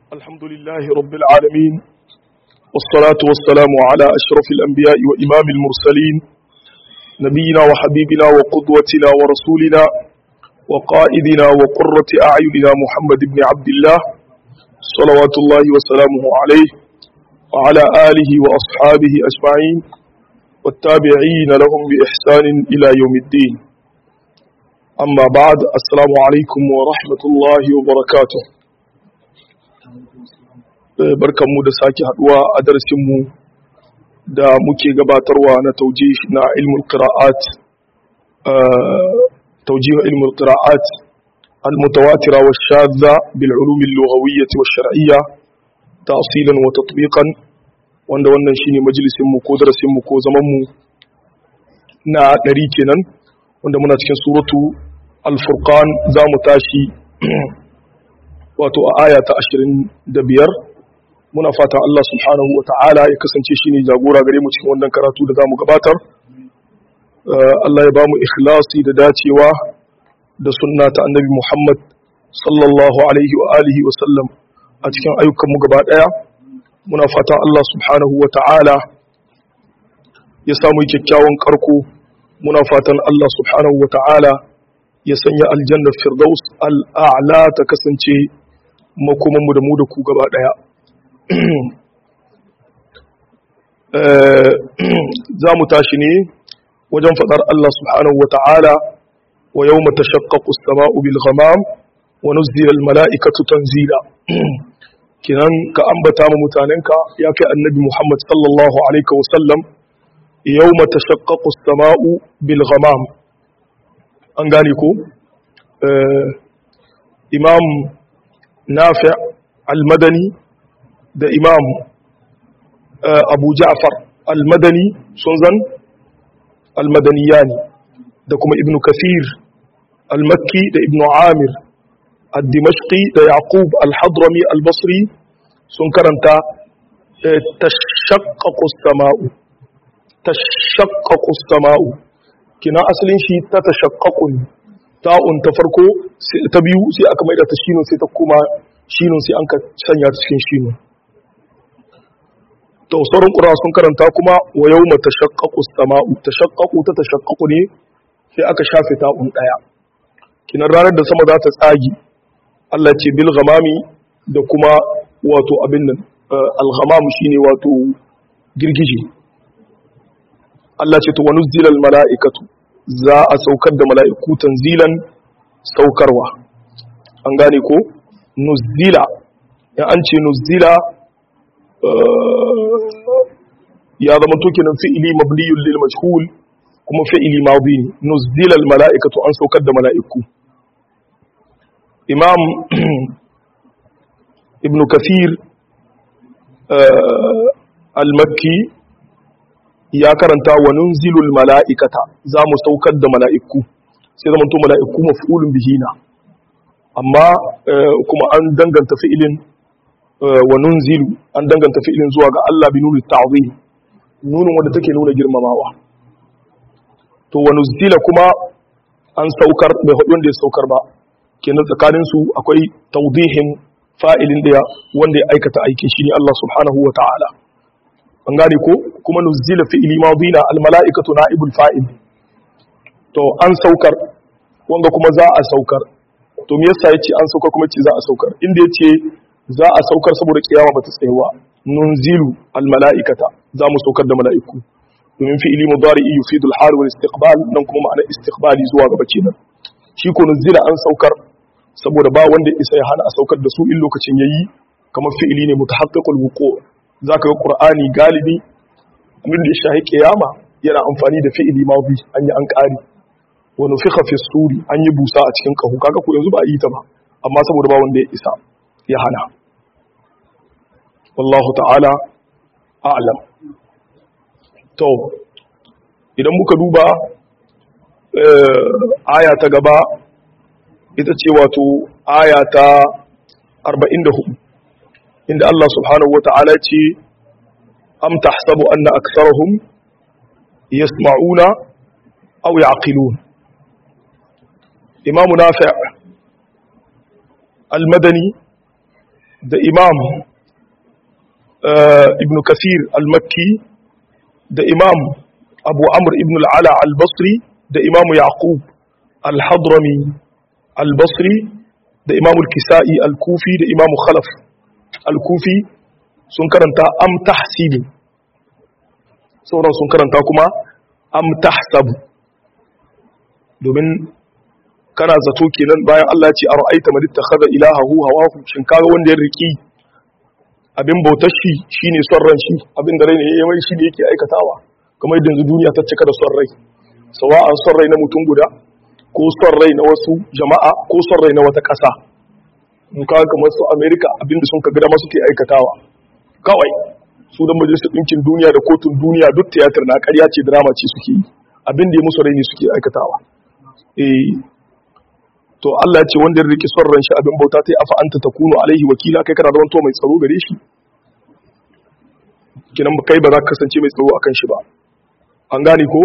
الحمد لله رب العالمين والصلاة والسلام على أشرف الأنبياء وإمام المرسلين نبينا وحبيبنا وقدوتنا ورسولنا وقائدنا وقرة أعيننا محمد بن عبد الله صلوات الله وسلامه عليه وعلى آله وأصحابه أجمعين والتابعين لهم بإحسان إلى يوم الدين أما بعد السلام عليكم ورحمة الله وبركاته barkanmu da sake haduwa a darasinmu da muke gabatarwa na taujih na ilmul qira'at توجيه علم القراءات المتواترة والشاذة بالعلوم اللغوية والشرعية تأصيلا وتطبيقا wanda wannan shine majalisinmu ko darasinmu ko zamanmu na ɗari kenan wanda muna cikin suratu al-furqan za mu tashi wato a aya ta ashirin da biyar muna fatan Allah subhanahu wa ta'ala ya kasance shine jagora gare mu cikin wannan karatu da za mu gabatar Allah ya ba mu ikhlasi da dacewa da sunna ta annabi Muhammad sallallahu alaihi wa alihi wa sallam a cikin ayyukanmu gaba ɗaya muna fatan Allah subhanahu wa ta'ala ya samu kyakkyawan karko muna fatan Allah subhanahu wa ta'ala ya sanya aljannar firdaus al'a'la ta kasance makomanmu da mu da ku gaba ɗaya za mu tashi ne wajen faɗar Allah subhanahu wa ta'ala wa yau mata shakkaku sama'u bil ghamam wa nuzzila al mala'ikatu tanzila kinan ka ambata mu mutanenka ya kai annabi Muhammad sallallahu alaihi wa sallam yau mata shakkaku sama'u bil ghamam an gane ko imam nafi al-madani da imam abu ja'far al-madani sun zan al-madaniyani da kuma ibn kasir al-makki da ibn amir al-dimashqi da yaqub al-hadrami al-basri sun karanta tashaqqaqu as-sama'u tashaqqaqu as-sama'u kina asalin shi ta tashaqqaqu ta'un ta farko ta biyu sai aka maida ta shinun sai ta kuma shinun sai an ka sanya ta cikin shinun to sauran ƙura sun karanta kuma wa yau ma tashaqqaqu as-sama'u tashaqqaqu ta tashaqqaqu ne sai aka shafe ta'un daya kinan ranar da sama za ta tsagi Allah ce bil ghamami da kuma wato abin nan al-ghamam shine wato girgije Allah ce to wa nuzzila al-mala'ikatu za a saukar da mala'iku tanzilan saukarwa an gane ko nuzzila ya an ce nuzzila ya zama tokinan fi'ili mabniyun lil majhul kuma fi'ili madi ne nuzzila al mala'ikatu an saukar da mala'iku imam ibn kathir al makki ya karanta wa nunzilu al mala'ikata za mu saukar da mala'iku sai zama to mala'iku maf'ulun bihi na amma kuma an danganta fi'ilin wa nunzilu an danganta fi'ilin zuwa ga Allah bi nuni ta'zim nunin wanda take nuna girmamawa to wa nuzila kuma an saukar bai hudu wanda ya saukar ba kenan tsakanin su akwai tawdihin fa'ilin da wanda ya aikata aikin shi ne Allah subhanahu wa ta'ala an gane ko kuma nuzila fi'ili madina al mala'ikatu na'ibul fa'il to an saukar wanga kuma za a saukar to me yasa yace an saukar kuma yace za a saukar inda yace za a saukar saboda kiyama bata tsayawa nunzilu almala'ikata za mu saukar da mala'iku domin fi'ili mudari'i yufidul hal wal istiqbal nan kuma ma'ana istiqbali zuwa gaba kenan shi ko nunzila an saukar saboda ba wanda isa ya hana a saukar da su in lokacin yayi kamar fi'ili ne mutahaqqiqul wuqu zaka ga qur'ani galibi abin da ya shahi kiyama yana amfani da fi'ili madi an yi an kari wa nufikha fi suri an yi busa a cikin kahu kaga ko yanzu ba a yi ta ba amma saboda ba wanda ya isa ya hana wallahu ta'ala a'lam to idan muka duba aya ta gaba ita ce wato aya ta 44 inda Allah subhanahu wa ta'ala ce am tahsabu anna aktharuhum yasma'una aw ya'qilun imamu nafi' al-madani da imam ibn kasir al-makki da imam abu amr ibn al'ala al-basri da imam yaqub al-hadrami al-basri da imam al-kisa'i al-kufi da imam khalaf al-kufi sun karanta am tahsibu sauran sun karanta kuma am tahsabu domin kana zato kenan bayan Allah ce a ra'aita man ittakhadha ilahahu hawahu shin kaga wanda ya riki abin bautar shi shine son ran shi abin da rai ne yayi mai shi ne yake aikatawa kamar yadda yanzu duniya ta cika da son rai sawa'an son rai na mutum guda ko son rai na wasu jama'a ko son rai na wata ƙasa in kaga kamar su America abin da sun ka gida ma suke aikatawa kawai su da majalisar ɗinkin duniya da kotun duniya duk tiyatar na ƙarya ce drama ce suke yi abin da ya musu rai ne suke aikatawa eh to Allah ya ce wanda ya riki son ran shi abin bauta ta yi afa anta takunu alaihi wakila kai kana zaman to mai tsaro gare shi kinan kai ba za ka kasance mai tsaro akan shi ba an gane ko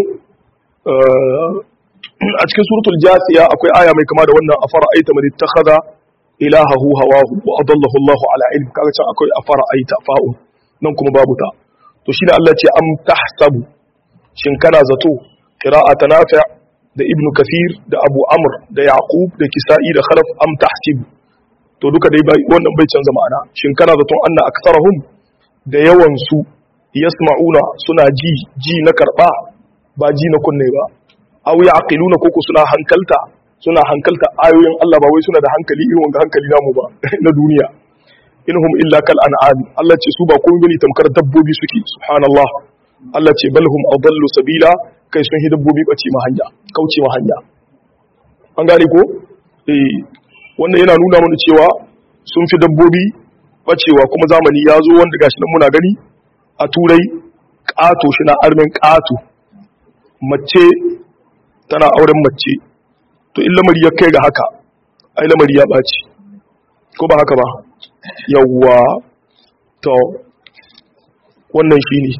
a cikin suratul jasiya akwai aya mai kama da wannan afara aita man ittakhadha ilahahu hawahu wa adallahu Allahu ala ilm kaga can akwai afara aita fa'un nan kuma babu ta to shi da Allah ce am tahsabu shin kana zato qira'ata nafi' da ibnu kathir da abu amr da yaqub da kisa'i da khalaf am tahsib to duka dai bai wannan bai canza ma'ana shin kana zaton anna aktsarahum da yawan su yasma'una suna ji ji na karba ba ji na kunne ba aw yaqiluna koko suna hankalta suna hankalta ayoyin Allah ba wai suna da hankali irin wanda hankali namu ba na duniya inhum illa kal an'am Allah ce su ba komai bane tamkar dabbobi suke subhanallah Allah ce balhum adallu sabila kai sun hi dabbobi bace ma hanya kauce ma hanya an gane ko eh wannan yana nuna mana cewa sun fi dabbobi bacewa kuma zamani ya zo wanda gashi nan muna gani a turai ƙato shi na armin ƙato mace tana auren mace to in lamari ya kai ga haka ai lamari ya ɓaci ko ba haka ba yawwa to wannan shi ne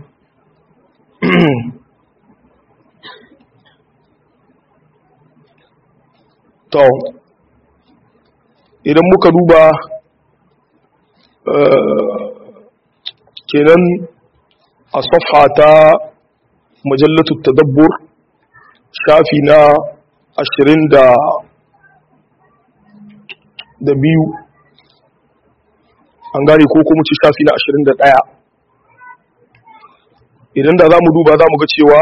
to idan muka duba kenan a safha ta majallatu tadabbur shafi na ashirin da da biyu an gane ko kuma ci shafi na ashirin da ɗaya idan da za mu duba za mu ga cewa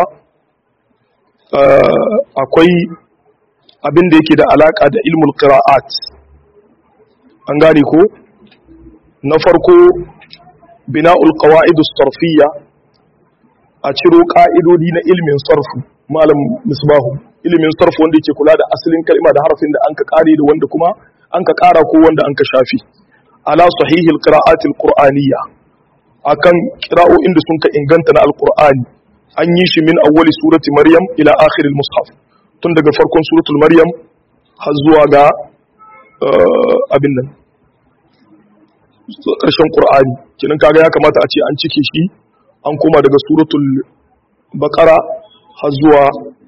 akwai abin da yake da alaƙa da ilmul qira'at an gane ko na farko bina'ul qawa'idus sarfiyya a ciro ƙa'idodi na ilmin sarfu malam misbahu ilimin sarfu wanda yake kula da asalin kalma da harafin da an ka kare da wanda kuma an ka kara ko wanda an ka shafi ala sahihil qira'atil qur'aniyya akan qira'o'in da sun ka inganta na alqur'ani an yi shi min awwali surati maryam ila akhiril mushaf tun daga farkon suratul maryam har zuwa ga abin nan ƙarshen qur'ani kenan kaga ya kamata a ce an cike shi an koma daga suratul baqara har zuwa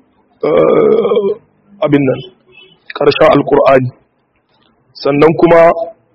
abin nan ƙarshen alƙur'ani sannan kuma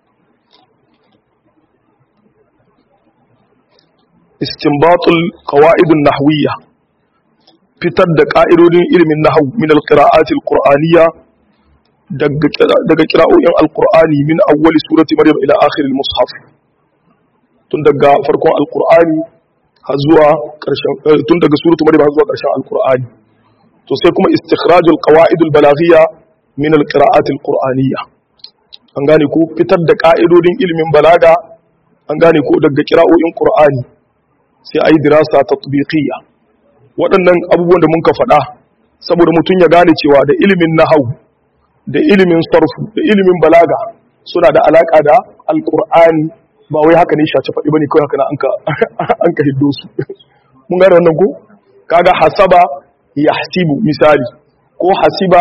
istinbatul qawa'idun nahwiyya fitar da ƙa'idodin ilimin nahwu min alqira'ati alqur'aniyya daga qira'o'in alqur'ani min awwali surati maryam ila akhir almushaf tun daga farkon alqur'ani har zuwa ƙarshen tun daga suratu maryam har zuwa ƙarshen alqur'ani to sai kuma istikhrajul qawaidul balaghiyya min alqira'at alqur'aniyya an gane ko fitar da ka'idodin ilimin balaga an gane ko daga qira'o'in qur'ani sai ayi dirasa tatbiqiyya waɗannan abubuwan da muka faɗa saboda mutum ya gane cewa da ilimin nahwu da ilimin sarfu da ilimin balaga suna da alaka da alqur'ani ba wai haka ne shaci faɗi bane kawai haka na anka anka hiddo su mun gane wannan ko kaga hasaba yahsibu misali ko hasiba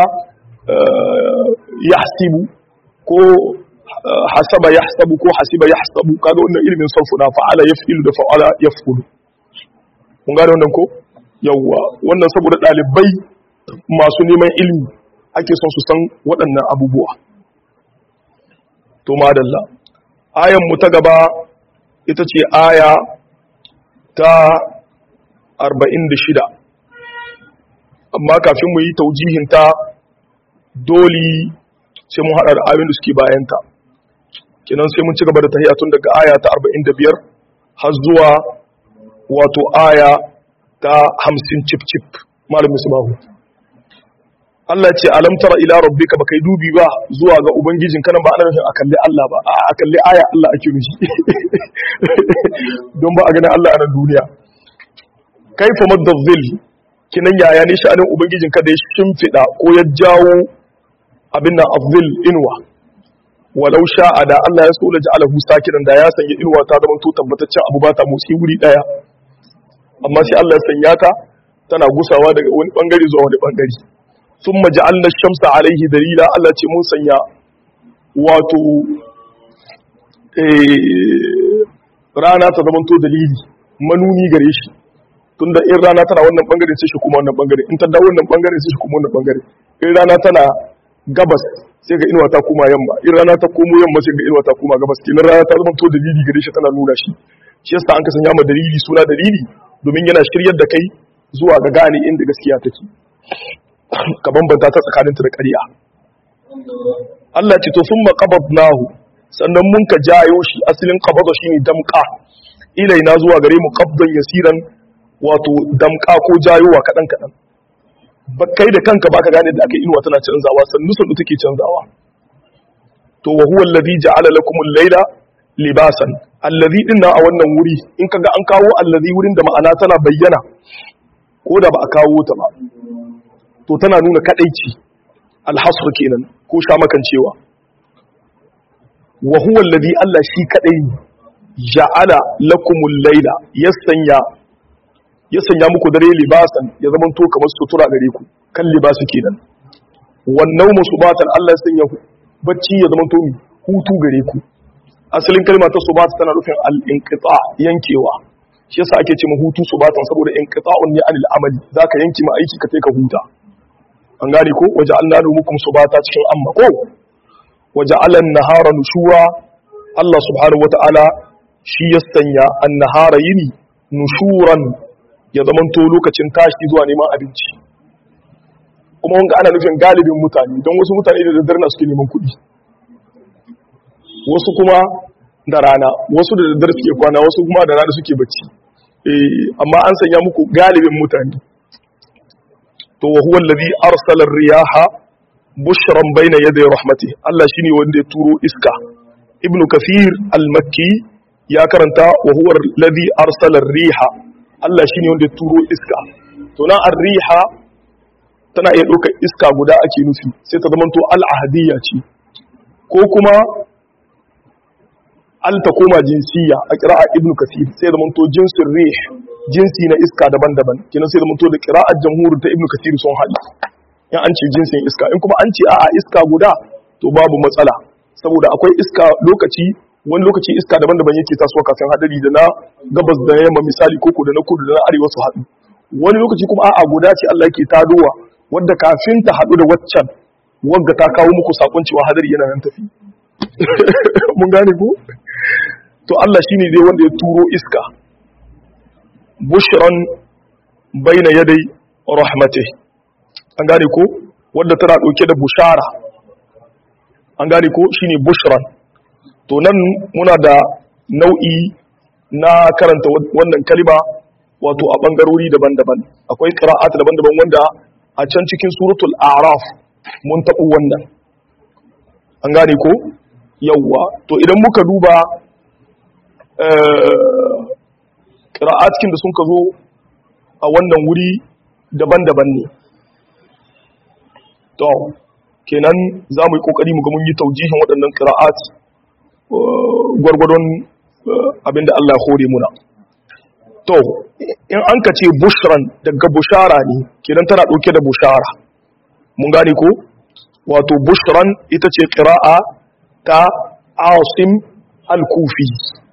yahsibu ko hasaba yahsabu ko hasiba yahsabu kaga wannan ilimin sarfu na fa'ala yaf'ilu da fa'ala yaf'ulu mun gane wannan ko yawwa wannan saboda dalibai masu neman ilimi ake son su san waɗannan abubuwa to madalla ayan mu ta gaba ita ce aya ta 46 amma kafin mu yi taujihinta dole sai mun haɗa da ayoyin da suke bayanta kenan sai mun ci gaba da tahiya tun daga aya ta 45 har zuwa wato aya ta 50 cip cip malam musbahu Allah ce alam tara ila rabbika baka yi dubi ba zuwa ga ubangijin kana ba ana nufin a kalli Allah ba a kalli aya Allah ake nufi don ba a ganin Allah a nan duniya kaifa madda dhil kinan yaya ne sha'anin ubangijin ka da ya shimfida ko ya jawo abin nan afzil inwa walau sha'a da Allah ya so la ja'alahu sakinan da ya sanya inwa ta zama to tabbataccen abu ba ta motsi wuri daya amma sai Allah ya sanya ta tana gusawa daga wani bangare zuwa wani bangare thumma ja'alna ash-shamsa alayhi dalila Allah ce mun sanya wato eh rana ta zama to dalili manuni gare shi tunda in rana tana wannan bangare sai shi kuma wannan bangare in ta dawo wannan bangare sai shi kuma wannan bangare in rana tana gabas sai ga inuwa ta koma yamma in rana ta komo yamma sai ga inuwa ta koma gabas kenan rana ta zama to dalili gare shi tana nuna shi shi yasa an ka sanya ma dalili suna dalili domin yana shiryar da kai zuwa ga gane inda gaskiya take ka bambanta ta tsakaninta da ƙarya Allah ce to summa qabadnahu sannan mun ka jayo shi asalin qabada shine damqa ilaina zuwa gare mu qabdan yasiran wato damka ko jayowa kaɗan kaɗan kai da kanka baka gane da aka inuwa tana canzawa sannu sannu take canzawa to wa huwa allazi ja'ala lakum al-layla libasan allazi din na a wannan wuri in kaga an kawo allazi wurin da ma'ana tana bayyana ko da ba a kawo ta ba to tana nuna kadaici al-hasr kenan ko sha makancewa wa huwa allazi Allah shi kadai ja'ala lakum al-layla yasanya ya sanya muku dare libasan ya zama to kamar sutura gare ku kan libasu kenan wannan musubatan Allah ya sanya bacci ya zama to hutu gare ku asalin kalma ta subata tana nufin al-inqita yankewa shi yasa ake ce hutu subatan saboda inqita'un ne anil amali zaka yanke ma aiki ka kai ka huta an gane ko waja'alna numukum subata cikin amma ko waja'ala an-nahara nushura Allah subhanahu wata'ala shi ya sanya an-nahara yini nushuran ya zamanto lokacin tashi zuwa neman abinci kuma wanga ana nufin galibin mutane don wasu mutane da daddare na suke neman kuɗi wasu kuma da rana wasu da daddare suke kwana wasu kuma da rana suke bacci amma an sanya muku galibin mutane to wa huwa allazi arsala riyaha bushran bayna yaday rahmati Allah shine wanda ya turo iska ibnu kafir al-makki ya karanta wa huwa allazi arsala riha Allah shi ne wanda turo iska to na arriha tana iya ɗaukar iska guda ake nufi sai ta zamanto al'ahadiyya ce ko kuma al ta koma jinsiya a ƙira'a ibn kasir sai zamanto jinsin rih jinsi na iska daban-daban kenan sai zamanto da ƙira'ar jamhurin ta ibn kasir sun haɗu in an ce jinsin iska in kuma an ce a'a iska guda to babu matsala saboda akwai iska lokaci wani lokaci iska daban-daban yake tasowa kafin hadari da na gabas da yamma misali koko da na kudu da na arewa su haɗu wani lokaci kuma a'a guda ce Allah yake tadowa wadda kafin ta haɗu da waccan wanda ta kawo muku sakon cewa hadari yana nan tafi mun gane ko to Allah shine dai wanda ya turo iska bushran baina yadai rahmatih an gane ko wadda tana dauke da bushara an gane ko shine bushran to nan muna da nau'i na karanta wannan kalima wato a bangarori daban-daban akwai qira'at daban-daban wanda a can cikin suratul a'raf mun taɓo wannan an gane ko yawwa to idan muka duba qira'at cikin da sun ka zo a wannan wuri daban-daban ne to kenan za mu yi kokari mu ga mun yi taujihin waɗannan qira'at gwargwadon abinda Allah ya hore muna to in an ka ce bushran daga bushara ne kenan tana ɗauke da bushara mun gane ko wato bushran ita ce ƙira'a ta asim al-kufi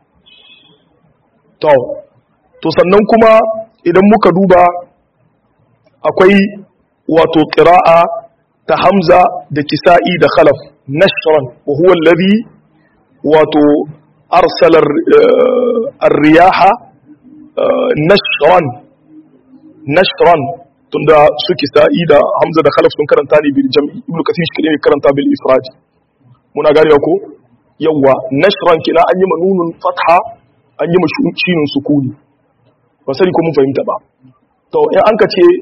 to to sannan kuma idan muka duba akwai wato ƙira'a ta hamza da kisa'i da khalaf nashran wa huwa alladhi wato arsala ar-riyaha nashran nashran tunda suke sa'i da hamza da khalaf sun karanta ne bil jam'i ibnu kathir shi ne karanta bil ifrad muna gane ko yawa nashran kina an yi manunun fatha an yi mashinun sukuni ba sani ko mun fahimta ba to in an ka ce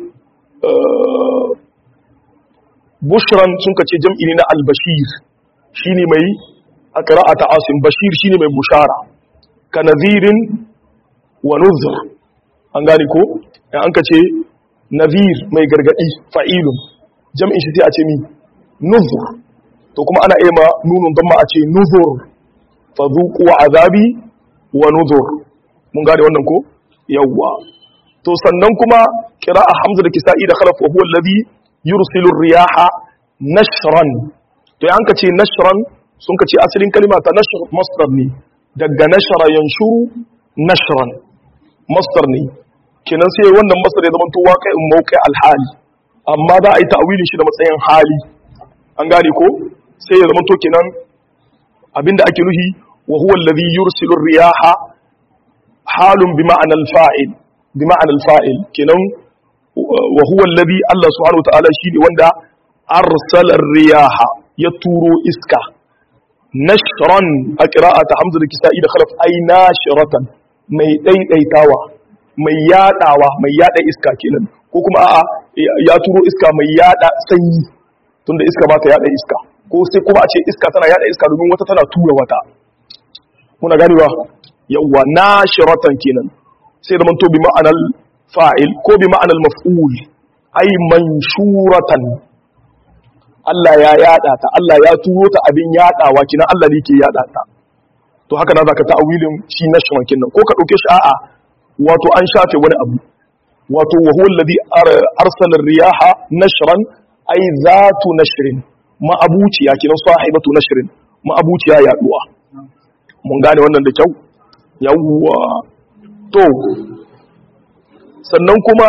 bushran sun ka ce jam'i ne na albashir shine mai a qira'ata asim bashir shine mai bushara ka nadhirin wa nuzur an gane ko in an ka ce nadhir mai gargadi fa'ilun jam'in shi sai a ce mi nuzur to kuma ana iya ma nunun don ma a ce nuzur fa zuqu azabi wa nuzur mun gane wannan ko yawwa to sannan kuma qira'a hamza da kisa'i da khalaf wa huwa alladhi yursilu riyaha nashran to yan ka ce nashran sun ka ce asalin kalima ta nashr masdar ne daga nashara yanshuru nashran masdar ne kenan sai wannan masdar ya zama to waqi'un mawqi al-hali amma za a yi ta'wilin shi da matsayin hali an gane ko sai ya zama to kenan abinda ake nuhi wa huwa alladhi yursilu riyaha halun bi ma'ana al-fa'il bi ma'ana al-fa'il kenan wa huwa alladhi Allah subhanahu wa ta'ala shine wanda arsala riyaha ya turo iska nashran a qira'ata hamza da kisa'i da khalaf ay nashratan mai daidaitawa mai yadawa mai yada iska kenan ko kuma a'a ya turo iska mai yada sanyi tunda iska ba ta yada iska ko sai kuma a ce iska tana yada iska domin wata tana tura wata muna ganewa yawwa nashiratan kenan sai da manto bi ma'anar fa'il ko bi ma'anar maf'ul ay manshuratan Allah ya yada ta Allah ya turo ta abin yadawa kina Allah ne ke yada ta to haka na zaka ta'awilin shi nashran kinan ko ka dauke shi a'a wato an shafe wani abu wato wa huwa alladhi arsala ar-riyaha nashran ay zatu nashrin ma'abuciya kinan sahibatu nashrin ma'abuciya yaduwa mun gane wannan da kyau yawwa to sannan kuma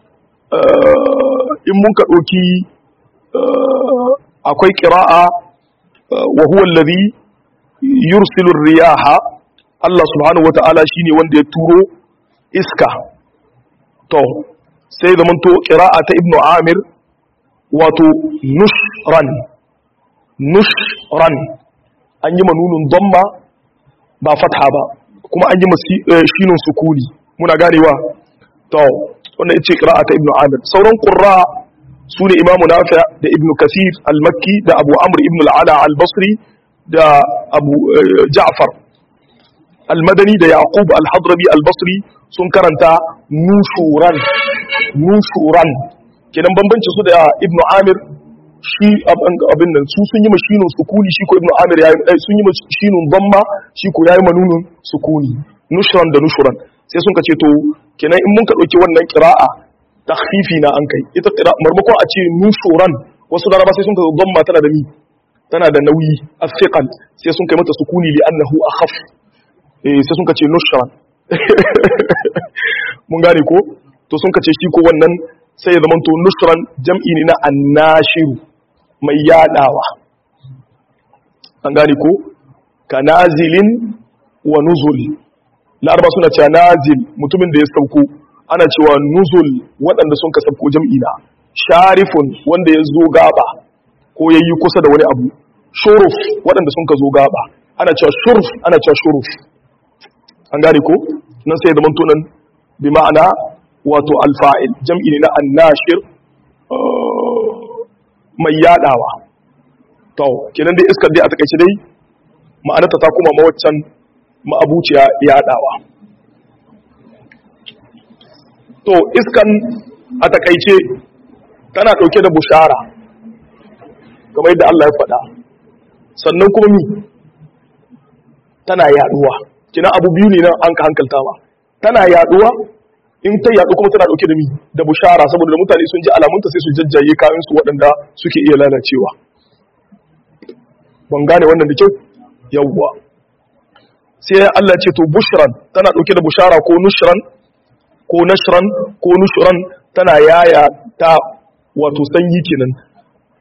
in mun ka ɗauki akwai ƙira'a wa huwa allazi yursilu riyaha Allah subhanahu wata'ala shine wanda ya turo iska to sai zaman to ƙira'a ta ibnu amir wato nushran nushran an yi manunun damma ba fatha ba kuma an yi shinun sukuni muna ganewa to wannan ce qira'a ta ibnu amir sauran qurra su ne imamu nafi da ibnu kasir al-makki da abu amr ibn al-ala al-basri da abu ja'far al-madani da yaqub al-hadrami al-basri sun karanta nushuran nushuran kenan bambanci su da ibnu amir shi abin nan su sun yi mashinun sukuni shi ko ibnu amir ya yi sun yi mashinun damma shi ko ya yi manunun sukuni nushran da nushran sai sun ka ce to kenan in mun ka ɗauki wannan ƙira'a takhfifi na an kai ita ƙira'a marmakon a ce nushuran wasu laraba sai sun ka damma tana da ni tana da nauyi afiqal sai sun kai mata sukuni li annahu akhaf eh sai sun ka ce nushran mun gane ko to sun ka ce shi ko wannan sai ya zama to nushran jam'i ne na annashiru mai yadawa an gane ko kanazilin wa nuzul laraba suna cewa nazil mutumin da ya sauko ana cewa nuzul waɗanda sun ka sauko jam'i na sharifun wanda ya zo gaba ko ya yi kusa da wani abu shuruf waɗanda sun ka zo gaba ana cewa shuruf ana cewa shuruf an gane ko nan sai ya zama tunan bi ma'ana wato alfa'il jam'i ne na annashir mai yadawa to kenan dai iskar dai a takaice dai ma'anarta ta kuma mawaccan ma'abuciya yadawa to iskan a takaice tana dauke da bushara kamar yadda Allah ya faɗa sannan kuma mi tana yaduwa kina abu biyu ne nan an ka hankalta ba tana yaduwa in ta yadu kuma tana dauke da mi da bushara saboda da mutane sun ji alamunta sai su jajjaye kayan su waɗanda suke iya lalacewa ban gane wannan da kyau yawwa sai Allah ce to bushran tana dauke da bushara ko nushran ko nashran ko nushran tana yaya ta wato sanyi kenan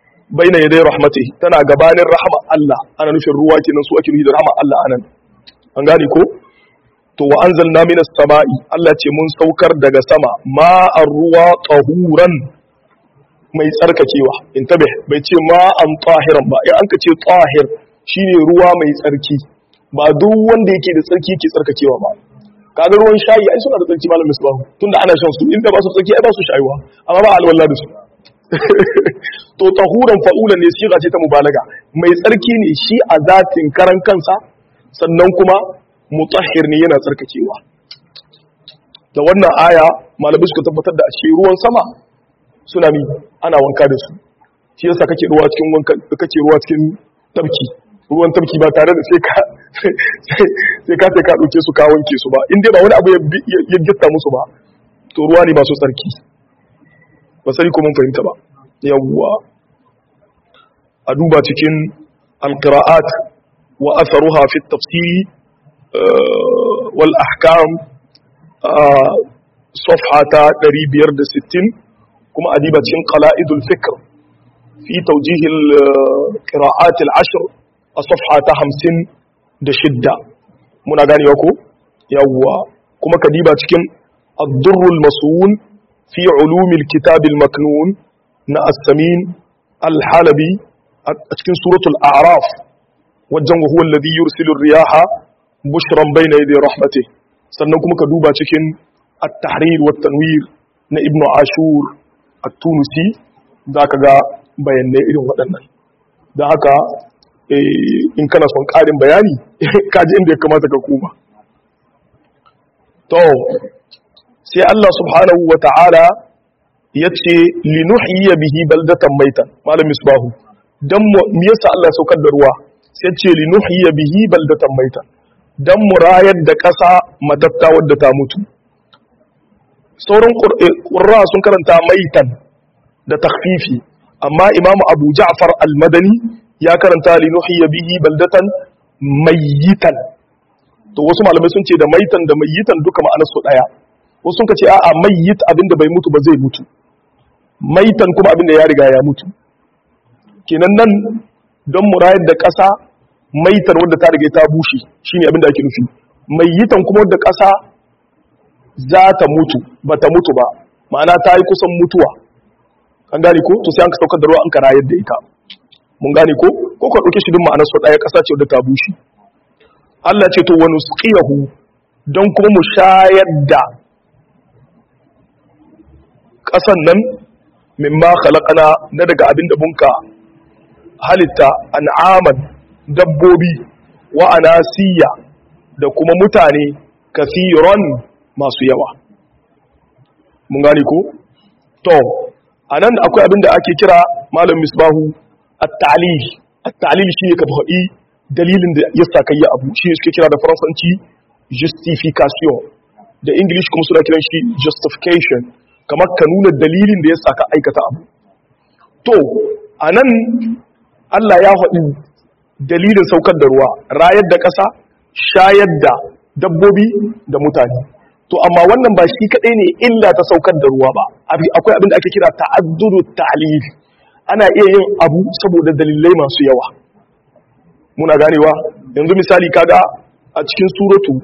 baina yaday rahmati tana gabanin rahama Allah ana nufin ruwa kenan su ake nufi da rahama Allah anan an gane ko to wa anzalna minas sama'i Allah ce mun saukar daga sama ma'ar ruwa tahuran mai tsarkakewa in tabe bai ce ma'an tahiran ba in an ka ce tahir shine ruwa mai tsarki ba duk wanda yake da tsarki yake tsarkakewa ba kaga ruwan shayi ai suna da tsarki malam misbahu tunda ana shan su inda ba su tsarki ai ba su shayuwa amma ba alwala da su to tahuran fa'ulan ne siga ce ta mubalaga mai tsarki ne shi a zatin karan kansa sannan kuma mutahhir ne yana tsarkakewa da wannan aya malamai suka tabbatar da ashe ruwan sama suna mi ana wanka da su shi yasa kake ruwa cikin wanka kake ruwa cikin tabki ruwan tabki ba tare da sai ka sai ka sai ka dauke su ka wanke su ba in dai ba wani abu ya gitta musu ba to ruwa ne ba su tsarki ba sai ko mun fahimta ba yawwa a duba cikin alqira'at wa atharuha fi at-tafsir wal ahkam صفحة 560 كما أديبة قلائد الفكر في توجيه القراءات العشر الصفحة 50 دشدة منا غاني وكو يوا كما كديبة الضر المصون في علوم الكتاب المكنون نا السمين الحلبي أتكن سورة الأعراف والجنب هو الذي يرسل الرياح بشرا بين يدي رحمته sannan kuma ka duba cikin at-tahrir wa tanwir na ibnu ashur at-tunisi zaka ga bayanai irin waɗannan da haka in kana son ƙarin bayani kaji inda ya kamata ka koma to sai Allah subhanahu wa ta'ala ya ce linuhiyya bihi baldatan maitan malam misbahu dan me yasa Allah ya saukar da ruwa sai ce linuhiyya bihi baldatan maitan don mu rayar da ƙasa matatta wadda ta mutu sauran ƙurra sun karanta maitan da takfifi amma imamu abu ja'far al-madani ya karanta linuhiyya bihi baldatan mayitan to wasu malamai sun ce da maitan da mayitan duka ma'anarsu ɗaya wasu sun ce a'a mayit abinda bai mutu ba zai mutu maitan kuma abinda ya riga ya mutu kenan nan don mu rayar da ƙasa maitar wadda ta riga ta bushe shine abin da ake nufi mai yitan kuma wadda ƙasa za ta mutu ba ta mutu ba ma'ana ta yi kusan mutuwa an gane ko to sai an ka saukar da ruwa an kara yadda ita mun gane ko ko ka ɗauke shi duk ma'anar su ɗaya ƙasa ce wadda ta bushe Allah ce to wani suqiyahu don kuma mu shayar da ƙasan nan mimma khalaqana na daga abin da bunka halitta an'aman dabbobi wa anasiya da kuma mutane kathiran masu yawa mun gane ko to anan akwai abin da ake kira malam misbahu at-ta'lil at-ta'lil shine ka faɗi dalilin da ya saka yi abu shi suke kira da faransanci justification da english kuma suna kiran shi justification kamar ka nuna dalilin da ya saka aikata abu to anan Allah ya faɗi dalilin saukar da ruwa rayar da ƙasa shayar da dabbobi da mutane to amma wannan ba shi kaɗai ne illa ta saukar da ruwa ba akwai abin da ake kira ta'adduru ta'lil ana iya yin abu saboda dalilai masu yawa muna ganewa yanzu misali kaga a cikin suratu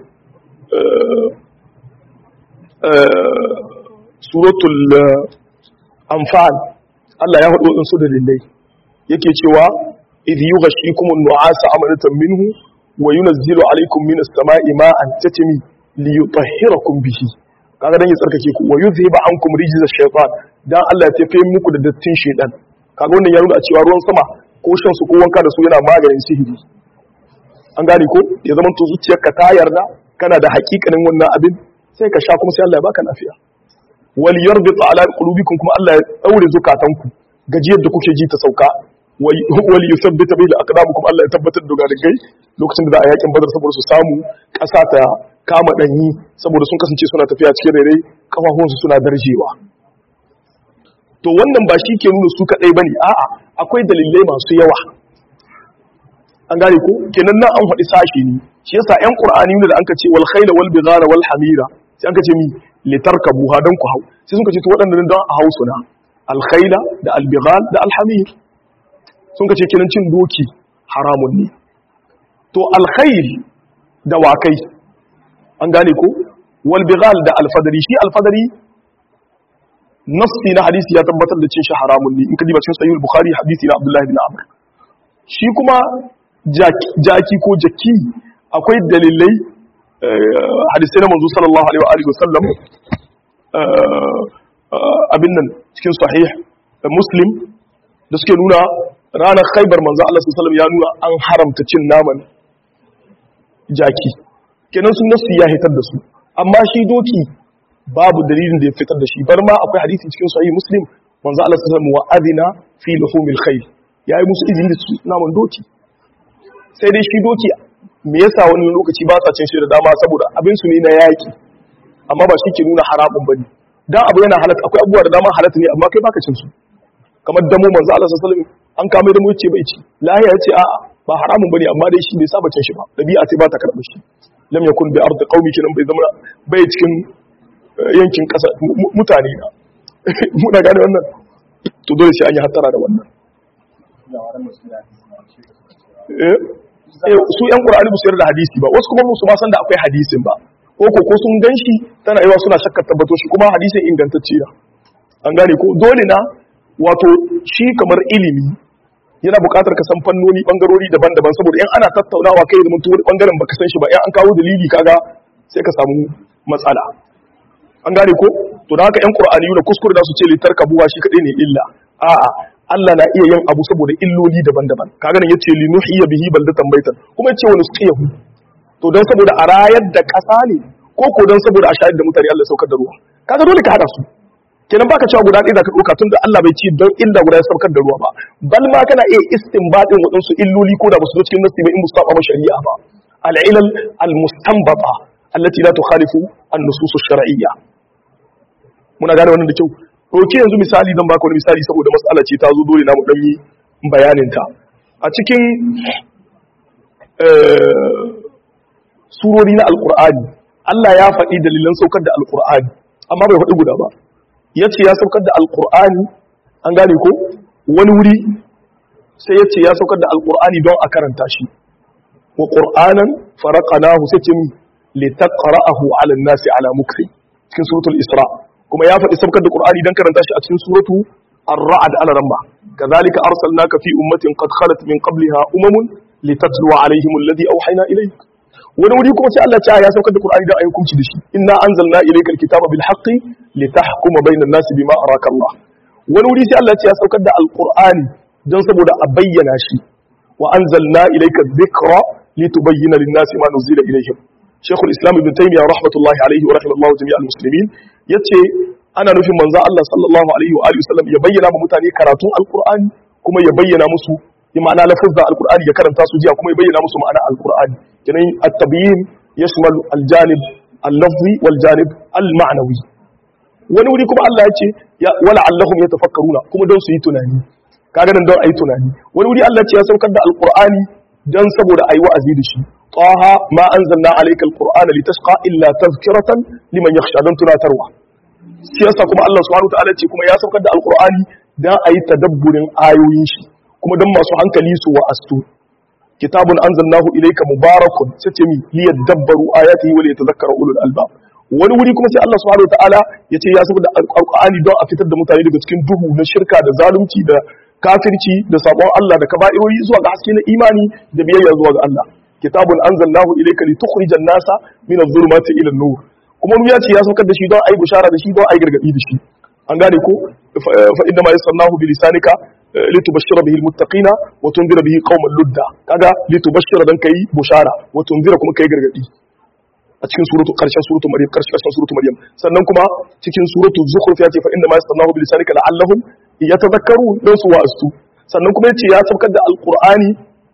suratul anfal Allah ya faɗo su dalilai yake cewa idh yughashshikum an-nu'asa amanatan minhu wa yunazzilu alaykum minas sama'i ma'an tatmi liyutahhirakum bihi kaga dan ya tsarkake ku wa yuzhiba ankum rijza shaytan dan Allah ya tafi muku da dattin shaytan kaga wannan ya nuna a cewa ruwan sama ko shan su ko wanka da su yana maganin sihiri an gane ko ya zama to zuciyarka ta yarda kana da hakikanin wannan abin sai ka sha kuma sai Allah ya baka lafiya wal yarbit ala qulubikum kuma Allah ya daure zukatanku gajiyar da kuke ji ta sauka wal yuthabbita bihi aqdamukum Allah ya tabbatar da garigai lokacin da za a yakin badar saboda su samu kasa ta kama danyi saboda sun kasance suna tafiya cikin rere kafafunsu suna darjewa to wannan ba shi ke nuna su kadai bane a'a akwai dalilai masu yawa an gane ko kenan nan an faɗi sashi ne shi yasa ƴan qur'ani ne da anka ce wal khayla wal bighala wal hamira sai anka ce mi litarkabuha dan ku hau sai sun ce to waɗannan don a hausu na al khayla da al bighal da al hamir sun ce kenan cin doki haramun ne to al khayl dawakai an gane ko wal bighal da alfadari shi alfadari nassi na hadisi ya tabbatar da cin shi haramun ne in ka diba cikin sahih bukhari hadisi na abdullahi bin amr shi kuma jaki ko jaki akwai dalilai hadisai na manzo sallallahu alaihi wa alihi wasallam abin nan cikin sahih muslim da suke nuna ranar khaibar manzo Allah sallallahu alaihi wasallam ya nuna an haramta cin naman jaki kenan sun nasu ya hitar da su amma shi doki babu dalilin da ya fitar da shi bar ma akwai hadisi cikin sahih muslim manzo Allah sallallahu alaihi wasallam wa adina fi luhumil khayl yayi musu izini da su naman doki sai dai shi doki me yasa wani lokaci ba sa cin shi da dama saboda abin su ne na yaki amma ba shi ke nuna haramun bane dan abu yana halatta akwai abubuwa da dama halatta ne amma kai baka cin su kamar damo manzo Allah sallallahu alaihi wasallam an kame da mu yace bai ci lahiya yace a'a ba haramun bane amma dai shi bai saba cin shi ba dabi'a ce ba ta karɓar shi lam yakun bi ardi qaumi kinan bai zama bai cikin yankin kasa mutane na muna gane wannan to dole sai an yi hattara da wannan su yan qur'ani ba su yarda hadisi ba wasu kuma musu ma san da akwai hadisin ba ko ko ko sun ganshi tana yawa suna shakkar tabbato shi kuma hadisin ingantacce na an gane ko dole na wato shi kamar ilimi yana buƙatar ka san fannoni bangarori daban-daban saboda in ana tattaunawa kai da mutum wani bangaren baka san shi ba in an kawo dalili kaga sai ka samu matsala an gane ko to da haka yan qur'ani da kuskure da su ce litar kabuwa shi kadai ne illa a'a Allah na iya yin abu saboda illoli daban-daban kaga nan yace li nuhiya bihi baldatan baitan kuma yace wani suqiyahu to dan saboda a rayar da ƙasa ne ko ko dan saboda a shayar da mutane Allah saukar da ruwa kaga dole ka hada su kenan baka cewa guda ɗaya zaka ɗauka tunda Allah bai ci don illa guda ya saukar da ruwa ba bal ma kana iya istinbatin waɗansu illoli ko da ba su zo cikin nasi ba in mustafa ma shari'a ba al-ilal al-mustanbata allati la tukhalifu an-nusus ash-shar'iyya muna gane wannan da kyau ɗauki yanzu misali zan baka wani misali saboda matsala ce ta zo dole na mu ɗan yi bayanin ta a cikin surori na alqur'ani Allah ya faɗi dalilan saukar da alqur'ani amma bai faɗi guda ba ya ce ya saukar da alkur'ani an gane ko wani wuri sai ya ce ya saukar da alkur'ani don a karanta shi wa ƙur'anan faraƙanahu sai ce litaqra'ahu 'ala an-nasi 'ala mukri cikin suratul isra kuma ya faɗi saukar da qur'ani don karanta shi a cikin suratu ar-ra'd ala ramba kadhalika arsalnaka fi ummatin qad khalat min qabliha umamun litatluwa 'alayhim alladhi awhayna ilayk wani wuri kuma sai Allah ya saukar da Qur'ani da ayi hukunci da shi inna anzalna ilayka alkitaba bil haqqi litahkuma bainan nasi bima araka Allah wani wuri sai Allah ya saukar da alqur'ani don saboda a bayyana shi wa anzalna ilayka dhikra litubayyana lin nasi ma nuzila ilayhim Sheikh al-Islam Ibn Taymiyyah rahmatullahi alayhi wa rahimallahu jami'al muslimin yace ana nufin manzo Allah sallallahu alaihi wa alihi wasallam ya bayyana ma mutane karatun alqur'ani kuma ya bayyana musu bi ma'ana lafazza alqur'ani ya karanta su jiya kuma ya bayyana musu ma'ana alqur'ani kenan at-tabyin yashmal al-janib al-lafzi wal janib al-ma'nawi wani wuri kuma Allah ya ce wala allahum yatafakkaruna kuma don su yi tunani kaga nan don ayi tunani wani wuri Allah ya ce ya saukar da alqur'ani dan saboda ayi wa'azi da shi taha ma anzalna alayka alqur'ana litashqa illa tadhkiratan liman yakhsha dan tunatarwa siyasa kuma Allah subhanahu wa ta'ala ce kuma ya saukar da alqur'ani dan ayi tadabburin ayoyin shi kuma don masu hankali su wa'astu kitabun anzalnahu ilayka mubarakun sace mi liyadabbaru ayatihi wa liyatadhakkara ulul albab wani wuri kuma sai Allah subhanahu wataala yace ya saboda alqur'ani don a fitar da mutane daga cikin duhu na shirka da zalunci da kafirci da sabon Allah da kaba'irori zuwa ga haske na imani da biyayya zuwa ga Allah kitabun anzalnahu ilayka litukhrijan nasa min adh-dhulumati ila an-nur kuma wani ya ce ya saukar da shi don ayi bushara da shi don ayi gargadi da shi an gane ko fa inna ma yassarnahu bi lisanika litubashshira bihi almuttaqina wa tunzira bihi qauman ludda kaga litubashshira dan kai bushara wa tunzira kuma kai gargadi a cikin suratu karshen suratu maryam karshen karshen suratu maryam sannan kuma cikin suratu zukhruf ya ce fa inna ma yassarnahu bi lisanika la'allahum yatadhakkaru dan su wa'astu sannan kuma yace ya saukar da alqur'ani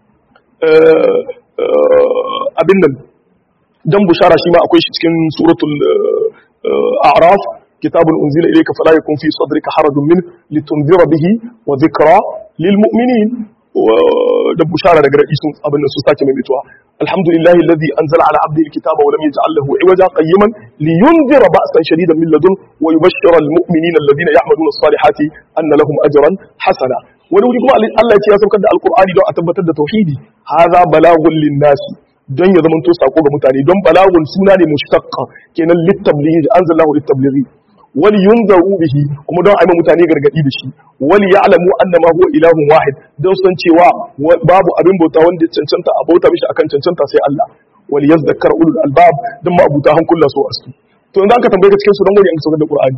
abin nan dan bushara shi ma akwai shi cikin suratul a'raf كتاب أنزل إليك فلا يكون في صدرك حرج منه لتنذر به وذكرى للمؤمنين da bushara daga ra'isun abin da su sake mai mutuwa alhamdulillahi alladhi anzala ala abdihi alkitaba wa lam yaj'al lahu iwaja qayyiman liyunzira ba'san shadidan min ladun wa yubashshira almu'minina alladhina ya'maluna as-salihati anna lahum ajran hasana wani wuri kuma Allah ya ce ya saukar da alqur'ani don a tabbatar da tauhidi hadha balagun lin-nasi don ya zama to sako ga mutane don balagun suna ne mushtaqqa kenan litablighi anzalahu litablighi wali yunzaru bihi kuma don aima mutane gargadi da shi wali ya'lamu annama huwa ilahun wahid don san cewa babu abin bauta wanda cancanta a bauta mishi akan cancanta sai Allah wali yazdakar ulul albab don ma abuta hankula so asu to in ka tambaye ka cikin su don gani an saukar da Qur'ani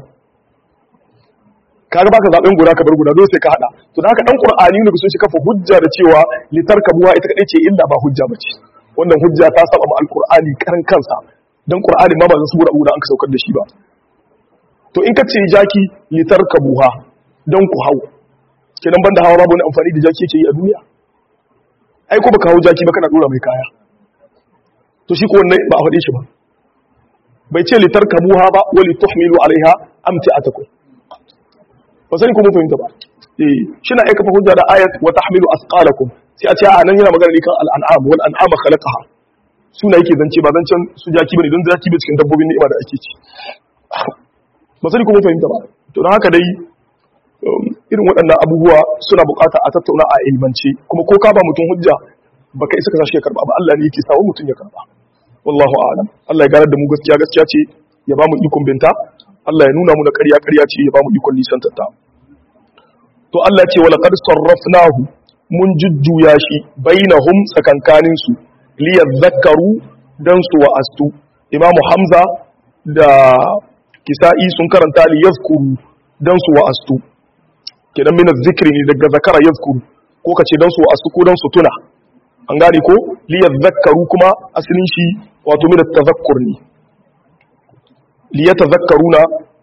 kaga baka zaben guda ka bar guda dole sai ka hada to da haka dan Qur'ani ne sun shi kafa hujja da cewa litarkabuwa ita kadai ce illa ba hujja bace wannan hujja ta saba ma alqur'ani karan kansa dan Qur'ani ma ba zan su guda an ka saukar da shi ba to in ka ce jaki litar ka buha don ku hau kenan banda hawa babu wani amfani da jaki yake yi a duniya ai ko baka hau jaki ba kana dora mai kaya to shi ko wannan ba a faɗe shi ba bai ce litar ka buha ba wali tuhmilu alaiha amti atakum ba sani ko mun fahimta ba eh shi na aika fa hujja da ayat wa tahmilu asqalakum sai a ce a nan yana magana ne kan al'an'am wal an'am khalaqaha suna yake zance ba zancen su jaki bane don jaki bai cikin dabbobin ni'ima da ake ci ba sani kuma fahimta ba to don haka dai irin waɗannan abubuwa suna bukata a tattauna a ilmance kuma ko ka ba mutum hujja baka isa ka sashi ya karba ba Allah ne yake sawo mutum ya karba wallahu a'lam Allah ya ganar da mu gaskiya gaskiya ce ya ba mu ikon binta Allah ya nuna mu na ƙarya ƙarya ce ya ba mu ikon nisan tatta to Allah ya ce wa laqad sarrafnahu mun jujjuya shi bainahum tsakankanin su liyadhakkaru dan su wa'astu imamu hamza da kisa'i sun karanta li yazkuru dan su wa'astu kenan min zikri ne daga zakara yazkuru ko kace dan su wa'astu ko dan su tuna an gane ko li yadhakkaru kuma asalin shi wato min tazakkur ne li yatazakkaruna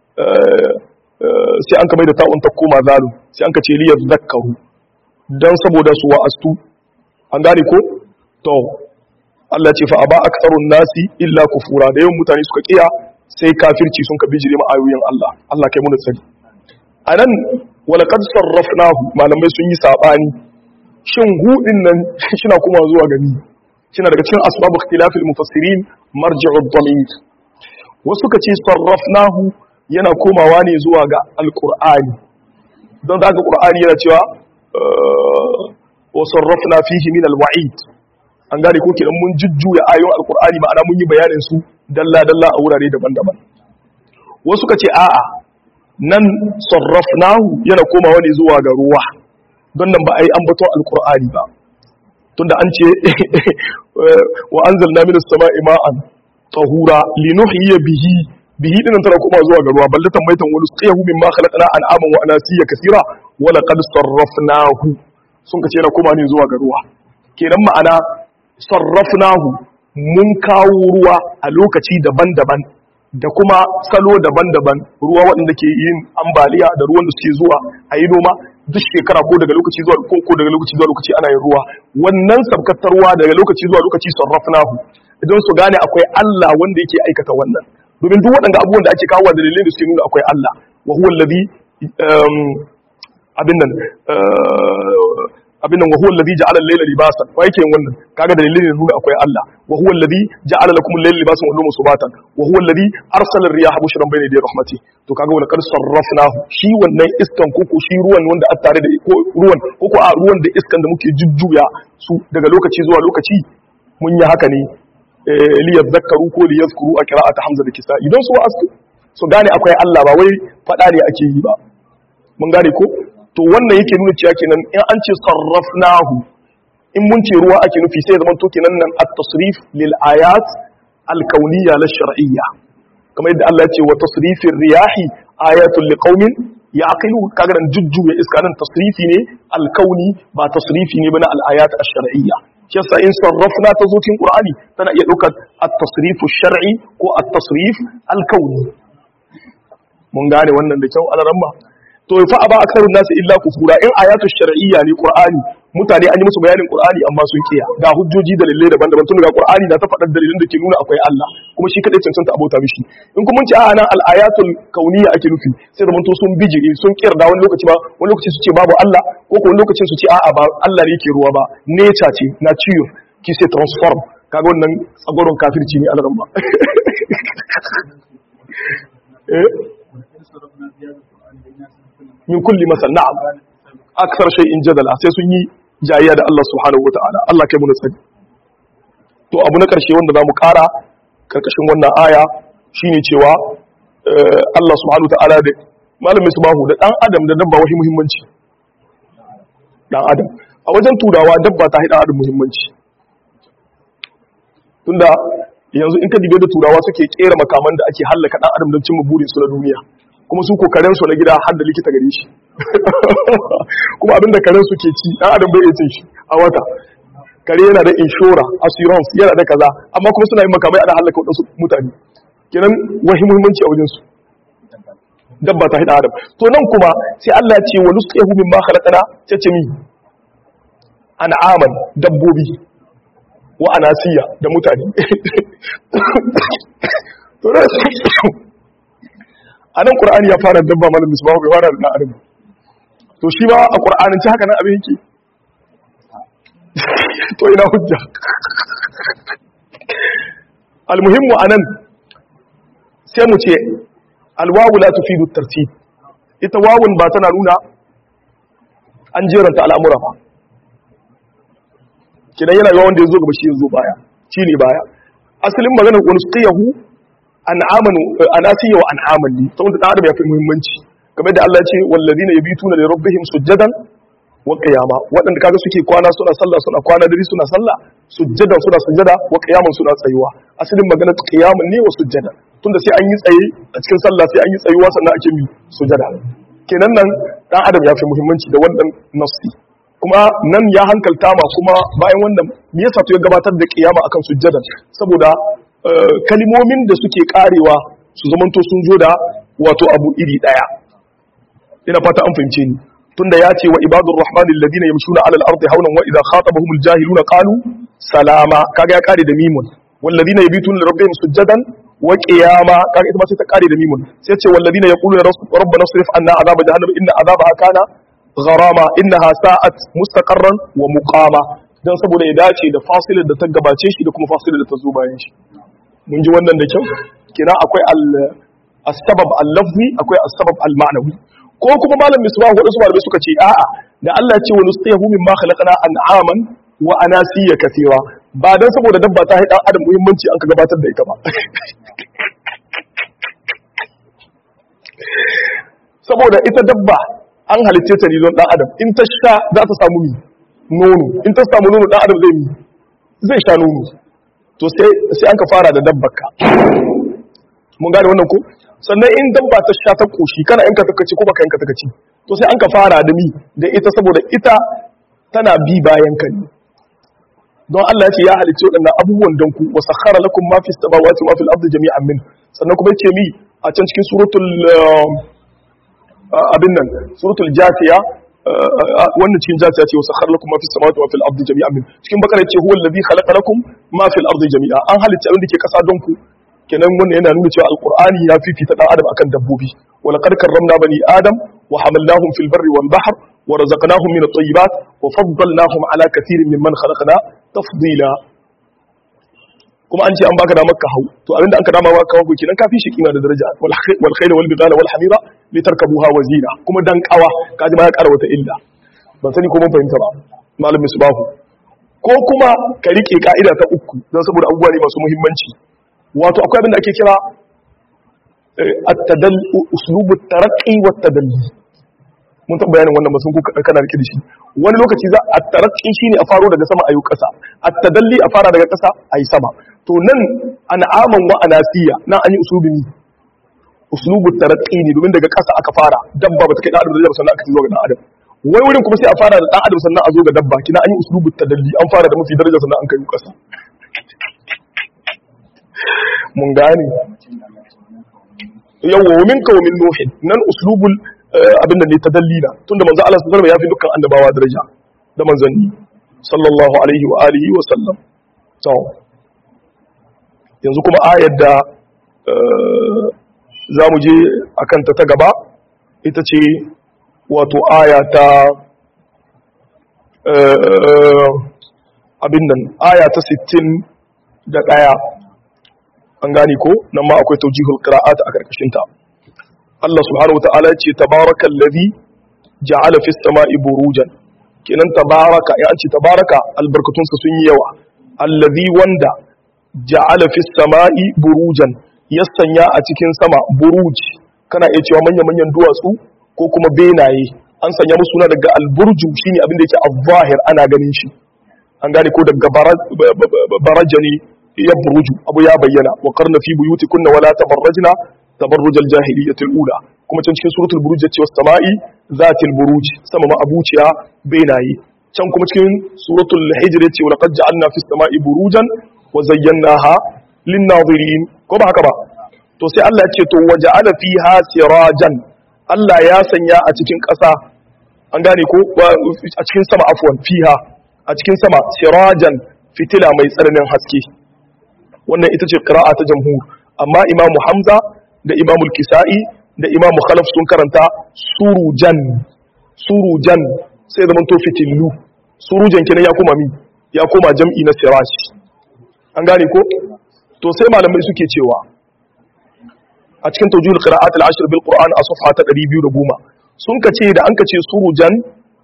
sai an kamar da ta'un ta koma zalu sai an kace li yadhakkaru dan saboda su wa'astu an gane ko to Allah ce fa aba aktsarun nasi illa kufura da yawan mutane suka kiya sai kafirci sun ka bijire ma ayoyin Allah Allah kai muna tsari anan wala qad sarrafnahu malamai sun yi sabani shin hudin nan shina kuma zuwa gani shina daga cikin asbabu ikhtilafil mufassirin marji'u dhamir wasu ka ce sarrafnahu yana komawa ne zuwa ga alqur'ani don da qur'ani yana cewa wa sarrafna fihi min alwa'id an gane ko kidan mun jujjuya ayoyin alqur'ani ma'ana mun yi bayanin su dalla-dalla a wurare daban-daban wasu ka ce a'a nan sarrafnahu yana komawa ne zuwa ga ruwa don nan ba a yi ambaton alkur'ani ba tunda an ce wa an zalna min sama'i ma'an tahura linuhyiya bihi bihi dinan tana koma zuwa ga ruwa ballatan maitan wani tsiyahu mimma khalaqna an'aman wa anasiya kaseera wa laqad sarrafnahu sun kace yana koma ne zuwa ga ruwa kenan ma'ana sarrafnahu mun kawo ruwa a lokaci daban-daban da kuma salo daban-daban ruwa waɗanda ke yin ambaliya da ruwan da suke zuwa a yi noma duk shekara ko daga lokaci zuwa ko ko daga lokaci zuwa lokaci ana yin ruwa wannan sabkatar ruwa daga lokaci zuwa lokaci sarrafnahu idan su gane akwai Allah wanda yake aikata wannan domin duk waɗanda abubuwan da ake kawo da dalilin da suke nuna akwai Allah wa huwa alladhi abin nan abin nan wa huwa alladhi ja'ala al-layla libasan wa yake yin wannan kaga dalilin ne nuna akwai Allah wa huwa alladhi ja'ala lakum al-layla libasan wa an-nawma subatan wa huwa alladhi arsala ar-riyaha bushran bayna yaday rahmati to kaga wala qad sarrafnahu shi wannan iskan koko shi ruwan wanda a tare da ko ruwan koko a ruwan da iskan da muke jujjuya su daga lokaci zuwa lokaci mun yi haka ne li yadhakkaru ko li yadhkuru a qira'at hamza da kisa idan su asu su gane akwai Allah ba wai fada ne ake yi ba mun gane ko to wannan yake nuna cewa kenan in an ce sarrafnahu in mun ce ruwa ake nufi sai zaman to kenan nan at-tasrif lil ayat al-kauniyya la shar'iyya kamar yadda Allah ya ce wa tasrifir riyahi ayatul liqaumin yaqilun kaga nan jujjuya iska nan tasrifi ne al-kauni ba tasrifi ne bana al-ayat ash-shar'iyya shi yasa in sarrafna ta zo cikin qur'ani tana iya daukar at-tasrifu shar'i ko at-tasrif al-kauni mun gane wannan da kyau alaramma to fa aba aksarun nasu illa kufura in ayatu shar'iyya ne qur'ani mutane an yi musu bayanin qur'ani amma sun kiya ga hujjoji da dalilai daban-daban tun daga qur'ani na ta faɗar dalilin da ke nuna akwai Allah kuma shi kadai cancanta abota mishi in kuma mun ce a nan al-ayatul kauniyya ake nufi sai da sun bijire sun kirda wani lokaci ba wani lokaci su ce babu Allah ko ko wani lokacin su ce a'a ba Allah ne yake ruwa ba nature ce nature ki sai transform kaga wannan tsagoron kafirci ne alaran ba eh min kulli masal na'am aksar shay'in jadala sai sun yi jayayya da Allah subhanahu wataala Allah kai mu tsari to abu na karshe wanda zamu kara karkashin wannan aya shine cewa Allah subhanahu ta'ala da malamin subahu da dan adam da dabba wahi muhimmanci dan adam a wajen turawa dabba ta haɗa adam muhimmanci tunda yanzu in ka dibe da turawa suke kera makaman da ake hallaka dan adam don cimma burin su na duniya kuma su ko karen su na gida har da likita gare shi kuma abinda karen su ke ci dan adam bai iya cin shi a wata kare yana da inshora assurance yana da kaza amma kuma suna yin makamai ana hallaka wadansu mutane kenan wahi muhimmanci a wajen su dabba ta hida adam to nan kuma sai Allah ya ce wa nusqihu mimma khalaqana tace mi an'aman dabbobi wa anasiya da mutane to da a nan qur'ani ya fara dabba malam misbahu bai fara da adam to shi ba a qur'anin ci haka nan abin yake to ina hujja almuhimmu anan sai mu ce alwawu la tufidu tartib ita wawun ba tana nuna an jeranta al'amura ba kidan yana yawan da ya zo gaba shi ya zo baya shi ne baya asalin maganar wani tsiyahu an'amanu anasiya wa an'aman ne saboda dan adam ya fi muhimmanci kamar da Allah ya ce wallazina yabituna li rabbihim sujadan wa qiyama wadanda kaga suke kwana suna sallah suna kwana dare suna sallah sujjadan suna sujjada wa qiyaman suna tsayuwa asalin maganar qiyaman ne wa sujjada tunda sai an yi tsaye a cikin sallah sai an yi tsayuwa sannan ake mi sujjada kenan nan dan adam ya fi muhimmanci da wannan nafsi kuma nan ya hankalta ma kuma bayan wannan me yasa to ya gabatar da kiyama akan sujjada saboda kalimomin da suke karewa su zamanto sun zo da wato abu iri daya ina fata an fahimce ni tunda ya ce wa ibadur rahmanil ladina yamshuna ala al-ardi hawlan wa idha khatabahumul jahiluna qalu salama kaga ya kare da mimun wal ladina yabituna li rabbihim sujadan wa qiyama kaga ita ma sai ta kare da mimun sai ce wal ladina yaquluna rabbana srif anna adhaba jahannam inna adhabaha kana gharama innaha sa'at mustaqarran wa muqama dan saboda ya dace da fasilar da ta gabace shi da kuma fasilar da ta zo bayan shi mun ji wannan da kyau kina akwai al as-sabab al-lafzi akwai as-sabab al-ma'nawi ko kuma malam misbah wadansu malamai suka ce a'a da Allah ya ce wa nustahu mimma khalaqna an'aman wa anasiya kathira ba dan saboda dabba ta haɗa adam muhimmanci an ka gabatar da ita ba saboda ita dabba an halitta ta ne don dan adam in ta sha za ta samu mi nono in ta samu nono dan adam zai mi zai sha nono to sai sai an ka fara da dabbarka mun gane wannan ko sannan in dabba ta sha ta koshi kana yanka takaci ko baka yanka takaci to sai an ka fara da mi da ita saboda ita tana bi bayan ka ne don Allah ya ce ya halicce waɗannan abubuwan don ku wa sakhara lakum ma fis samawati wa fil ardi jami'an min sannan kuma yace mi a can cikin suratul abin nan suratul jatiya wannan cikin jatiya ce wa sakhara lakum ma fis samawati wa fil ardi jami'an min cikin bakara yace huwa alladhi khalaqa lakum ma fil ardi jami'a an halicce abin da ke kasa don ku kenan wannan yana nuna cewa alqur'ani ya fifita dan adam akan dabbobi wa laqad karramna bani adam wa hamalnahum fil barri wal bahr wa razaqnahum min at-tayyibat wa faddalnahum ala kathirin mimman khalaqna tafdila kuma an ce an baka damar ka hau to abinda an ka dama baka hau kenan kafi shi kima da daraja wal khayla wal bidala wal hamira litarkabuha wa zina kuma dan kawa kaji ma ya kara wata illa ban sani ko mun fahimta ba malam misbahu ko kuma ka rike ka'ida ta uku don saboda abubuwa ne masu muhimmanci wato akwai abin da ake kira at-tadall uslubu taraqqi wa tadalli mun taɓa bayanin wannan masun kuka kana rike da shi wani lokaci za a taraqqi shine a faro daga sama ayu ƙasa at-tadalli a fara daga ƙasa ayi sama to nan an'aman wa anasiya nan an yi uslubi ne uslubu taraqqi ne domin daga ƙasa aka fara dabba ba ta kai da adam da sannan aka zo ga dan adam wai wurin kuma sai a fara da dan adam sannan a zo ga dabba kina an yi uslubu tadalli an fara da mafi daraja sannan an kai ƙasa mun gane yawwa wa minka wa min nuhin nan uslubul abin da ne ta dallila tunda manzo Allah sallallahu alaihi wasallam ya fi dukkan annabawa daraja da manzanni sallallahu alaihi wa alihi wa sallam to yanzu kuma ayar da za mu je akan ta ta gaba ita ce wato aya ta abin nan aya ta 60 da ɗaya an gane ko nan ma akwai taujihul qira'at a karkashin ta Allah subhanahu wataala ya ce tabarakal ladhi ja'ala fis sama'i burujan kenan tabaraka ya ce tabaraka albarkatun sa sun yi yawa allazi wanda ja'ala fis sama'i burujan ya sanya a cikin sama buruj kana iya cewa manya-manyan duwatsu ko kuma benaye an sanya musu suna daga alburju shine abin da yake al-zahir ana ganin shi an gane ko daga barajani ya buruju abu ya bayyana wa qarna fi buyutikunna wala tabarrajna tabarruj al-jahiliyyah al-ula kuma can cikin suratul buruj yace was sama'i zatil buruj sama ma abuciya benaye can kuma cikin suratul hijr yace wa laqad ja'alna fis sama'i burujan wa zayyanaha lin-nazirin ko ba haka ba to sai Allah ya ce to waja'ala fiha sirajan Allah ya sanya a cikin ƙasa an gane ko a cikin sama afwan fiha a cikin sama sirajan fitila mai tsananin haske wannan ita ce qira'a ta jamhur amma imamu hamza da imamu kisa'i da imamu khalaf sun karanta surujan surujan sai zaman to fitillu surujan kenan ya koma mi ya koma jam'i na siraj an gane ko to sai malamai suke cewa a cikin tawjihul qira'at al-ashr bil qur'an a safha ta 210 sun kace da an kace surujan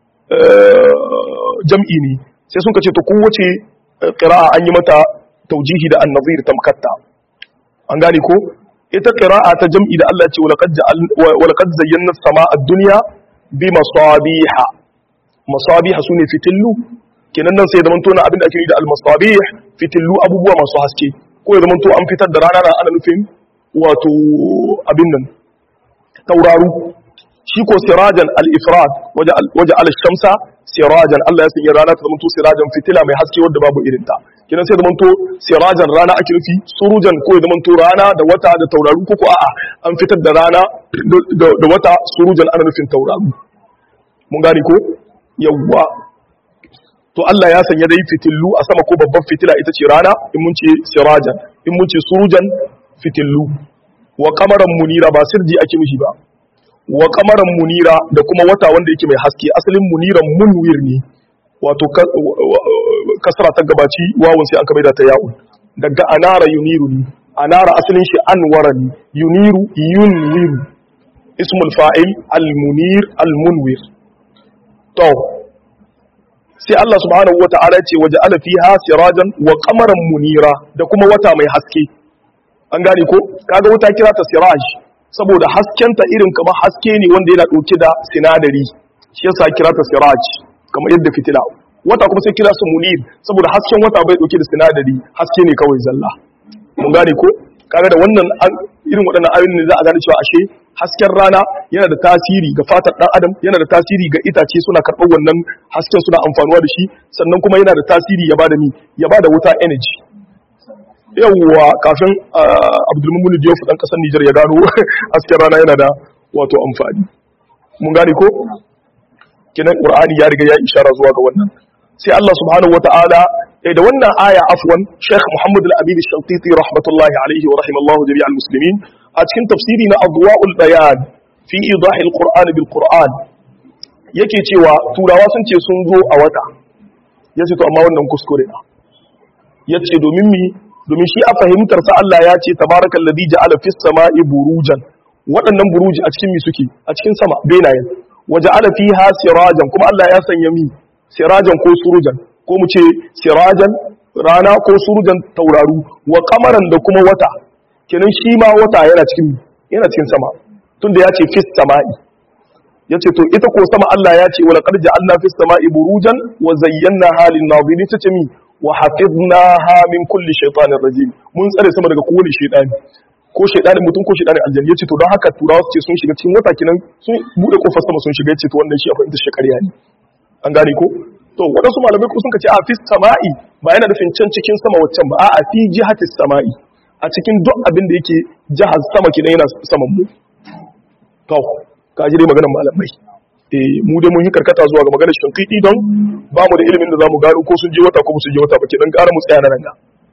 jam'i ne sai sun kace to kowace qira'a an yi mata tawjihi da an-nazir tamkatta an gane ko ita qira'a ta jam'i da Allah ya ce walaqad ja'al walaqad zayyana as-samaa ad-dunya bi masabiha masabiha sune fitillu kenan nan sai da manto na abin da ake yi da al-masabih fitillu abubuwa masu haske ko ya zamanto an fitar da rana na ana nufin wato abin nan tauraru shi ko sirajan al-ifrad waje al-shamsa sirajan Allah ya sanya rana ta zamanto sirajan fitila mai haske wadda babu irin ta kidan sai zamanto sirajan rana ake nufi surujan ko ya zamanto rana da wata da tauraru ko ko a'a an fitar da rana da wata surujan ana nufin tauraru mun gane ko yawwa to Allah ya sanya dai fitillu a sama ko babban fitila ita ce rana in mun ce sirajan in mun ce surujan fitillu wa kamaran munira ba sirji ake mishi ba wa kamaran munira da kuma wata wanda yake mai haske asalin muniran munwir ne wato kasra ta gabaci wawun sai an ka da ta ya'un daga anara yuniru ne anara asalin shi anwara ne yuniru yunwiru ismul fa'il al-munir al-munwir to sai Allah subhanahu wata'ala ce waje ala fiha sirajan wa qamaran munira da kuma wata mai haske an gane ko kaga wuta kira ta siraj saboda haskenta irin kamar haske ne wanda yana dauke da sinadari shi yasa kira ta siraj kamar yadda fitila wata kuma sai kira su munir saboda hasken wata bai dauke da sinadari haske ne kawai zalla mun gane ko kaga da wannan irin waɗannan ayoyin ne za a gane cewa ashe hasken rana yana da tasiri ga fatar ɗan adam yana da tasiri ga itace suna karɓar wannan hasken suna amfanuwa da shi sannan kuma yana da tasiri ya bada mi ya bada wuta energy yawwa kafin abdulmumun diyofu ɗan ƙasar nijar ya gano hasken rana yana da wato amfani mun gane ko kinan qur'ani ya riga ya ishara zuwa ga wannan sai Allah subhanahu wata'ala eh da wannan aya afwan Sheikh Muhammad al-Amin al-Shantiti rahmatullahi alaihi wa rahimallahu jami'al muslimin a cikin tafsiri na Adwa'ul Bayan fi idah al-Qur'an bil Qur'an yake cewa turawa sun ce sun zo a wata yace to amma wannan kuskure na yace domin mi domin shi a fahimtar sa Allah ya ce tabarakallazi ja'ala fis sama'i burujan waɗannan buruji a cikin mi suke a cikin sama benayen waja'ala fiha sirajan kuma Allah ya sanya mi sirajan ko surujan ko mu ce sirajan rana ko surujan tauraru wa kamaran da kuma wata kenan shi ma wata yana cikin yana cikin sama tunda ya ce fis sama'i ya ce to ita ko sama Allah ya ce wala qad ja'alna fis sama'i burujan wa zayyana halin nazirin ta ce mi wa hafiznaha min kulli shaytanir rajim mun tsare sama daga kowane shaytani ko shaytanin mutum ko shaytanin aljanna yace to don haka turawa su ce sun shiga cikin wata kenan sun bude kofar sama sun shiga yace to wannan shi a fahimta shi ƙarya ne an gane ko to waɗansu malamai ko sun ce a fi sama'i ba yana nufin can cikin sama waccan ba a fi jihatis sama'i a cikin duk abin da yake jihar sama kenan yana saman mu to ka ji dai maganar malamai eh mu dai mun yi karkata zuwa ga maganar shinkidi don ba mu da ilimin da zamu gano ko sun je wata ko su je wata ba kenan ƙara mu tsaya nan ga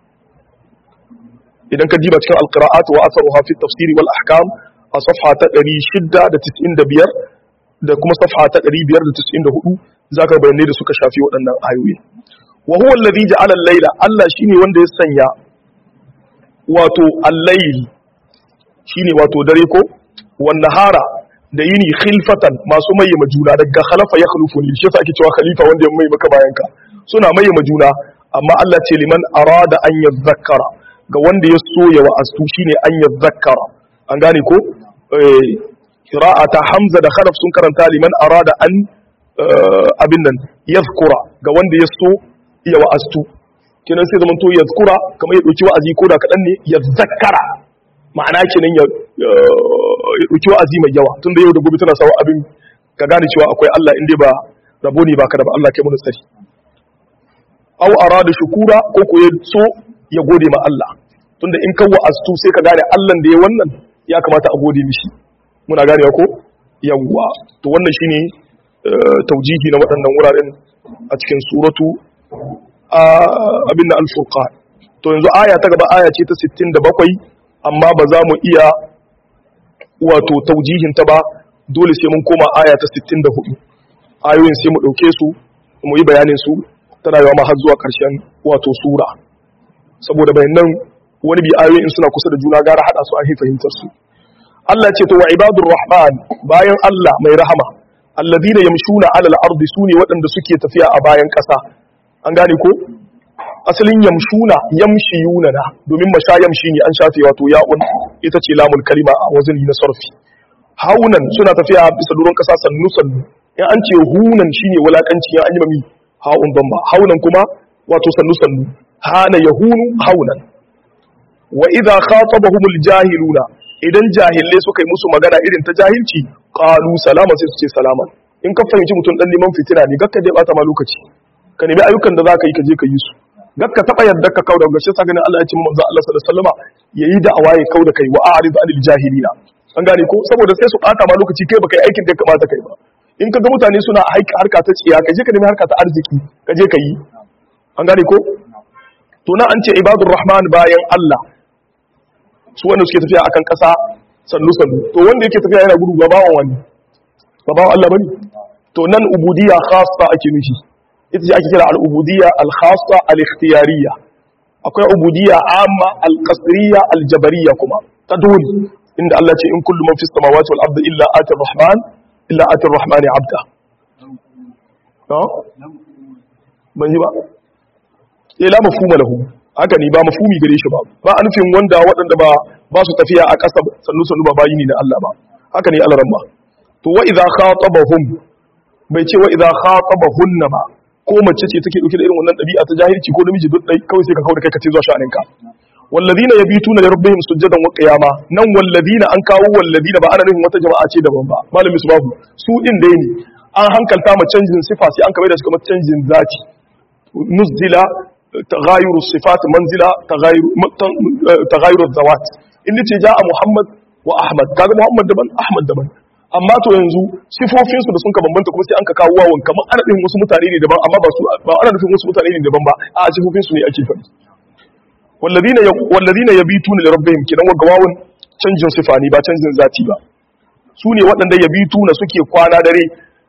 idan ka diba cikin alqira'at wa atharuha fi tafsiri wal ahkam a safha ta 695 da kuma safha ta 594 zaka bayanai da suka shafi waɗannan ayoyi wa huwa alladhi ja'ala al-layla Allah shine wanda ya sanya wato al-layl shine wato dare ko wan nahara da yini khilfatan masu mayyama juna daga khalafa ya khulufu ne shi yasa ake cewa khalifa wanda ya mai maka bayanka suna mayyama juna amma Allah ce liman arada an yadhakkara ga wanda ya so ya wa'astu shine an yadhakkara an gane ko qira'ata hamza da khalaf sun karanta liman arada an abin nan yadhkura ga wanda ya so ya wa'astu kenan sai zaman to yadhkura kamar ya dauki wa'azi ko da kadan ne yadhakkara ma'ana kenan ya dauki wa'azi mai yawa tunda yau da gobe tana sawa abin ka gane cewa akwai Allah inda ba rabo ne baka da ba Allah kai mu tsari aw arada shukura ko ko ya so ya gode ma Allah tunda in kan wa'astu sai ka gane Allah da ya wannan ya kamata a gode mishi muna ganewa ko yawwa to wannan shine taujihi na waɗannan wuraren a cikin suratu abin da al-furqan to yanzu aya ta gaba aya ce ta 67 amma ba za mu iya wato taujihin ta ba dole sai mun koma aya ta 64 ayoyin sai mu dauke su mu yi bayanin su tana yawa ma har zuwa karshen wato sura saboda bayanan wani bi ayoyin suna kusa da juna gara hada su an fahimtar su Allah ce to wa ibadur rahman bayan Allah mai rahama alladhina yamshuna ala al-ardi sune waɗanda suke tafiya a bayan ƙasa an gane ko asalin yamshuna yamshiyuna na domin masha yamshi ne an shafe wato ya'un ita ce lamul kalima a wazini na sarfi haunan suna tafiya bisa duron ƙasa sannu sannu in an ce hunan shine wulakanci ya an yi mami haun bamba haunan kuma wato sannu sannu hana yahunu haunan wa idza khatabahumul jahiluna idan jahilai suka yi musu magana irin ta jahilci qalu salama sai su ce salama in ka fahimci mutum dan neman fitina ne gakka dai bata ma lokaci ka nemi ayyukan da zaka yi ka je ka yi su gakka taba yadda ka kauda gashi sa ganin Allah ya ce manzo Allah sallallahu alaihi wasallama yayi da awaye kauda kai wa a'rid anil jahilina an gane ko saboda sai su bata ma lokaci kai baka yi aikin da ya kamata kai ba in ka ga mutane suna harka ta tsiya ka je ka nemi harka ta arziki ka je ka yi an gane ko to na an ce ibadur rahman bayan Allah su wanda suke tafiya akan ƙasa sannu sannu to wanda yake tafiya yana gudu ba bawan wani ba bawan Allah bane to nan ubudiyya khassa ake nufi ita ce ake kira al-ubudiyya al-khassa al-ikhtiyariyya akwai ubudiyya amma al-qasriyya al-jabariyya kuma ta dole inda Allah ce in kullu man fis samawati wal ardi illa ati rahman illa ati rahmani abda no ban yi ba eh la mafhuma lahu haka ne ba mafhumi gare shi ba ba a nufin wanda waɗanda ba ba su tafiya a ƙasa sannu sannu ba bayi ne na Allah ba haka ne Allah ba to wa idza khatabahum bai ce wa idza khatabahunna ba ko mace ce take dauke da irin wannan dabi'a ta jahilci ko namiji duk dai kawai sai ka kawo da kai ka ce zuwa sha'aninka walladina yabituna li rabbihim sujadan wa qiyama nan walladina an kawo walladina ba ana nufin wata jama'a ce daban ba malami subahu su din dai ne an hankalta ma canjin sifa sai an kamar da shi kamar canjin zati nuzila تغاير الصفات منزلة تغاير تغاير الذوات in ce ja a Muhammad wa Ahmad kaga Muhammad daban Ahmad daban amma to yanzu sifofin su da sun ka bambanta kuma sai an ka kawo wawan kamar ana nufin wasu mutane ne daban amma ba su ba ana nufin wasu mutane ne daban ba a sifofin su ne ake faɗi walladina walladina yabituna li rabbihim kidan wa gawawun canjin sifa ne ba canjin zati ba su ne waɗanda yabituna suke kwana dare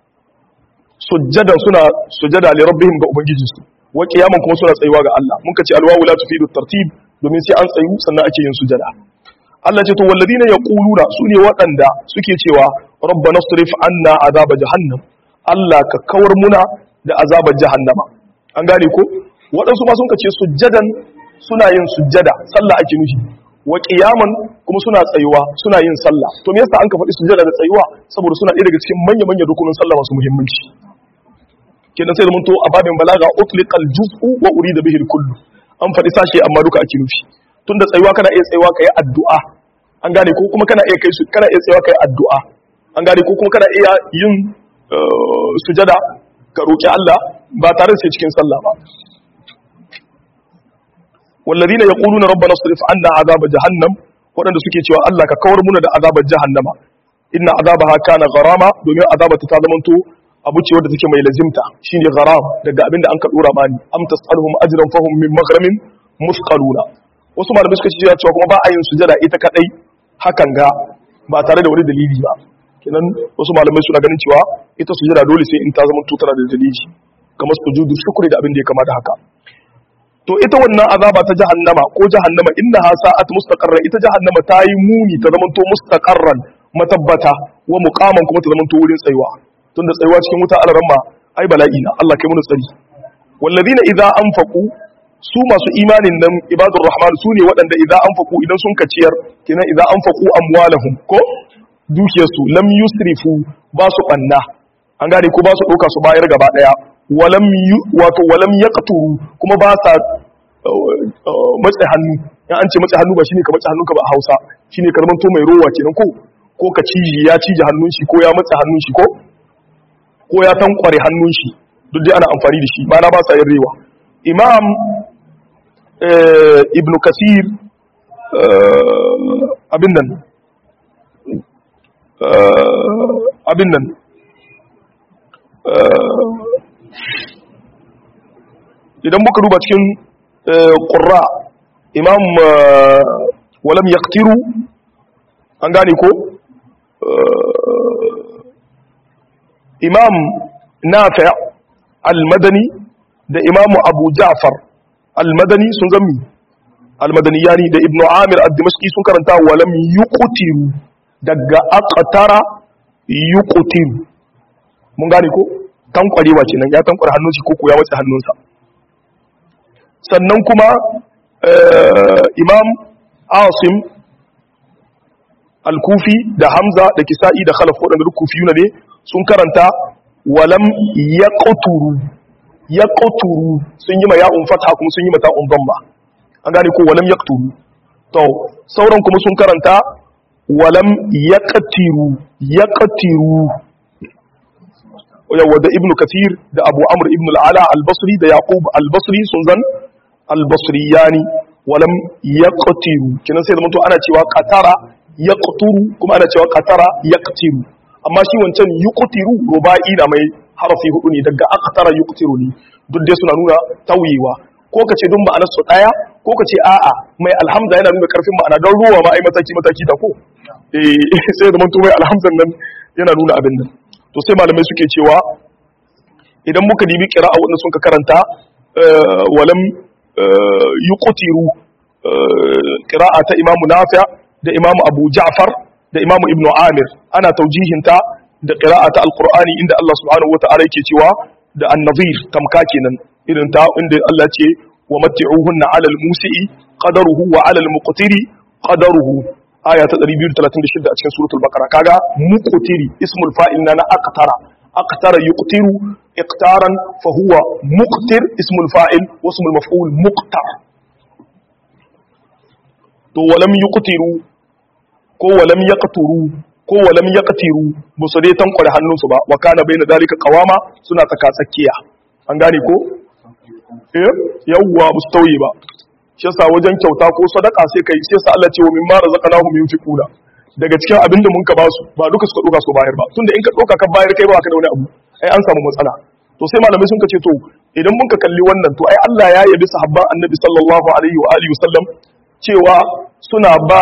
sujjada suna sujjada li rabbihim ga ubangijinsu wa kiyaman kuma suna tsayuwa ga Allah mun kace alwawu la tufidu tartib domin sai an tsayu sannan ake yin sujada Allah ce to walladina yaquluna sune waɗanda suke cewa rabbana sarif anna azaba jahannam Allah ka kawar muna da azabar jahannama an gane ko waɗansu ma sun kace sujjadan suna yin sujjada sallah ake nufi wa kiyaman kuma suna tsayuwa suna yin sallah to me yasa an ka faɗi sujjada da tsayuwa saboda suna ɗaya daga cikin manya-manya rukunin sallah masu muhimmanci kenan sai zamanto a babin balaga utliqal juz'u wa urida bihi kullu an faɗi sashe amma duka ake nufi tunda tsayuwa kana iya tsayuwa kai addu'a an gane ko kuma kana iya kai su kana iya tsayuwa kai addu'a an gane ko kuma kana iya yin sujada ka roki Allah ba tare da sai cikin sallah ba والذين يقولون ربنا اصرف عنا عذاب جهنم waɗanda suke cewa Allah ka kawar muna da azabar jahannama inna azabaha kana gharama domin azabata ta zamanto abu ce wadda take mai lazimta shine gharam daga abin da an ka dora mani am tasaluhum ajran fahum min maghramin musqaluna wasu malamai suka ce cewa kuma ba a yin sujada ita kadai hakan ga ba tare da wani dalili ba kenan wasu malamai suna ganin cewa ita sujada dole sai in ta zama tutara da dalili kamar sujudu shukri da abin da ya kama da haka to ita wannan azaba ta jahannama ko jahannama innaha sa'at mustaqarra ita jahannama ta yi muni ta zama to mustaqarran matabbata wa muqaman kuma ta zama to wurin tsayuwa tunda tsayuwa cikin wuta alaramma ai bala'i na Allah kai mu tsari wallazina idza anfaqu su masu imanin nan ibadur rahman su ne waɗanda idan an faku idan sun kaciyar kenan idan an faku amwalahum ko dukiyarsu lam yusrifu ba su ɓanna an gane ko ba su ɗauka su bayar gaba ɗaya walam wato walam yaqturu kuma ba sa matse hannu in an ce matse hannu ba shine ka matse hannunka ba a Hausa shine ka zamanto mai rowa kenan ko ko ka ciji ya cije hannun shi ko ya matse hannun shi ko ko ya tankware hannun shi duk dai ana amfani da shi ba na ba sa yin rewa imam ibn kasir abin nan abin nan idan muka duba cikin ƙurra imam walam yaktiru an gane ko imam nafi al-madani da imam abu ja'far al-madani sun zami al-madani yani da ibnu amir al-dimashqi sun karanta walam yuqtiru daga aqtara yuqtiru mun gane ko tankwarewa kenan ya tankware hannun shi ko ko ya wace hannunsa sannan kuma imam asim al-kufi da hamza da kisa'i da khalaf waɗanda duk kufiyuna ne sun karanta walam yaqturu yaqturu sun yi ma ya'un fatha kuma sun yi mata un dhamma an gane ko walam yaqturu to sauran kuma sun karanta walam yaqtiru yaqtiru yawa da ibnu kathir da abu amr ibn al-ala al-basri da yaqub al-basri sun zan al-basriyani walam yaqtiru kinan sai da mutu ana cewa qatara yaqturu kuma ana cewa qatara yaqtiru amma shi wancan yuqtiru ruba'i da mai harafi hudu ne daga aqtara yuqtiru ne duk dai suna nuna tauyewa ko kace dun ma'anar su daya ko kace a'a mai alhamza yana nuna karfin ma'ana don ruwa ma ai mataki mataki da ko eh sai da mutu mai alhamzan nan yana nuna abin nan to sai malamai suke cewa idan muka dibi qira'a wanda sun ka karanta walam yuqtiru qira'a ta imamu nafi' da imamu abu ja'far da imamu ibnu amir ana taujihinta da qira'ata alqur'ani inda Allah subhanahu wata'ala yake cewa da an-nadhir tamka kenan irin ta inda Allah ce wa matti'uhunna 'ala al-musi'i qadaruhu wa 'ala al-muqtiri qadaruhu aya ta 236 a cikin suratul baqara kaga muqtiri ismul fa'il na aqtara aqtara yuqtiru iqtaran fa huwa muqtir ismul fa'il wa ismul maf'ul muqtar to walam yuqtiru ko walam yaqturu ko walam yaqtiru musu dai tankware hannunsu ba wa kana baina dalika qawama suna tsaka tsakiya an gane ko eh yawwa musu tauye ba shi yasa wajen kyauta ko sadaka sai kai sai sa Allah ce wa mimma razaqnahum yunfiquna daga cikin abin da mun ka basu ba duka suka doka su bayar ba tunda in ka doka ka bayar kai ba ka da wani abu ai an samu matsala to sai malamai sun ka ce to idan mun ka kalli wannan to ai Allah ya yabi sahabban annabi sallallahu alaihi wa alihi wasallam cewa suna ba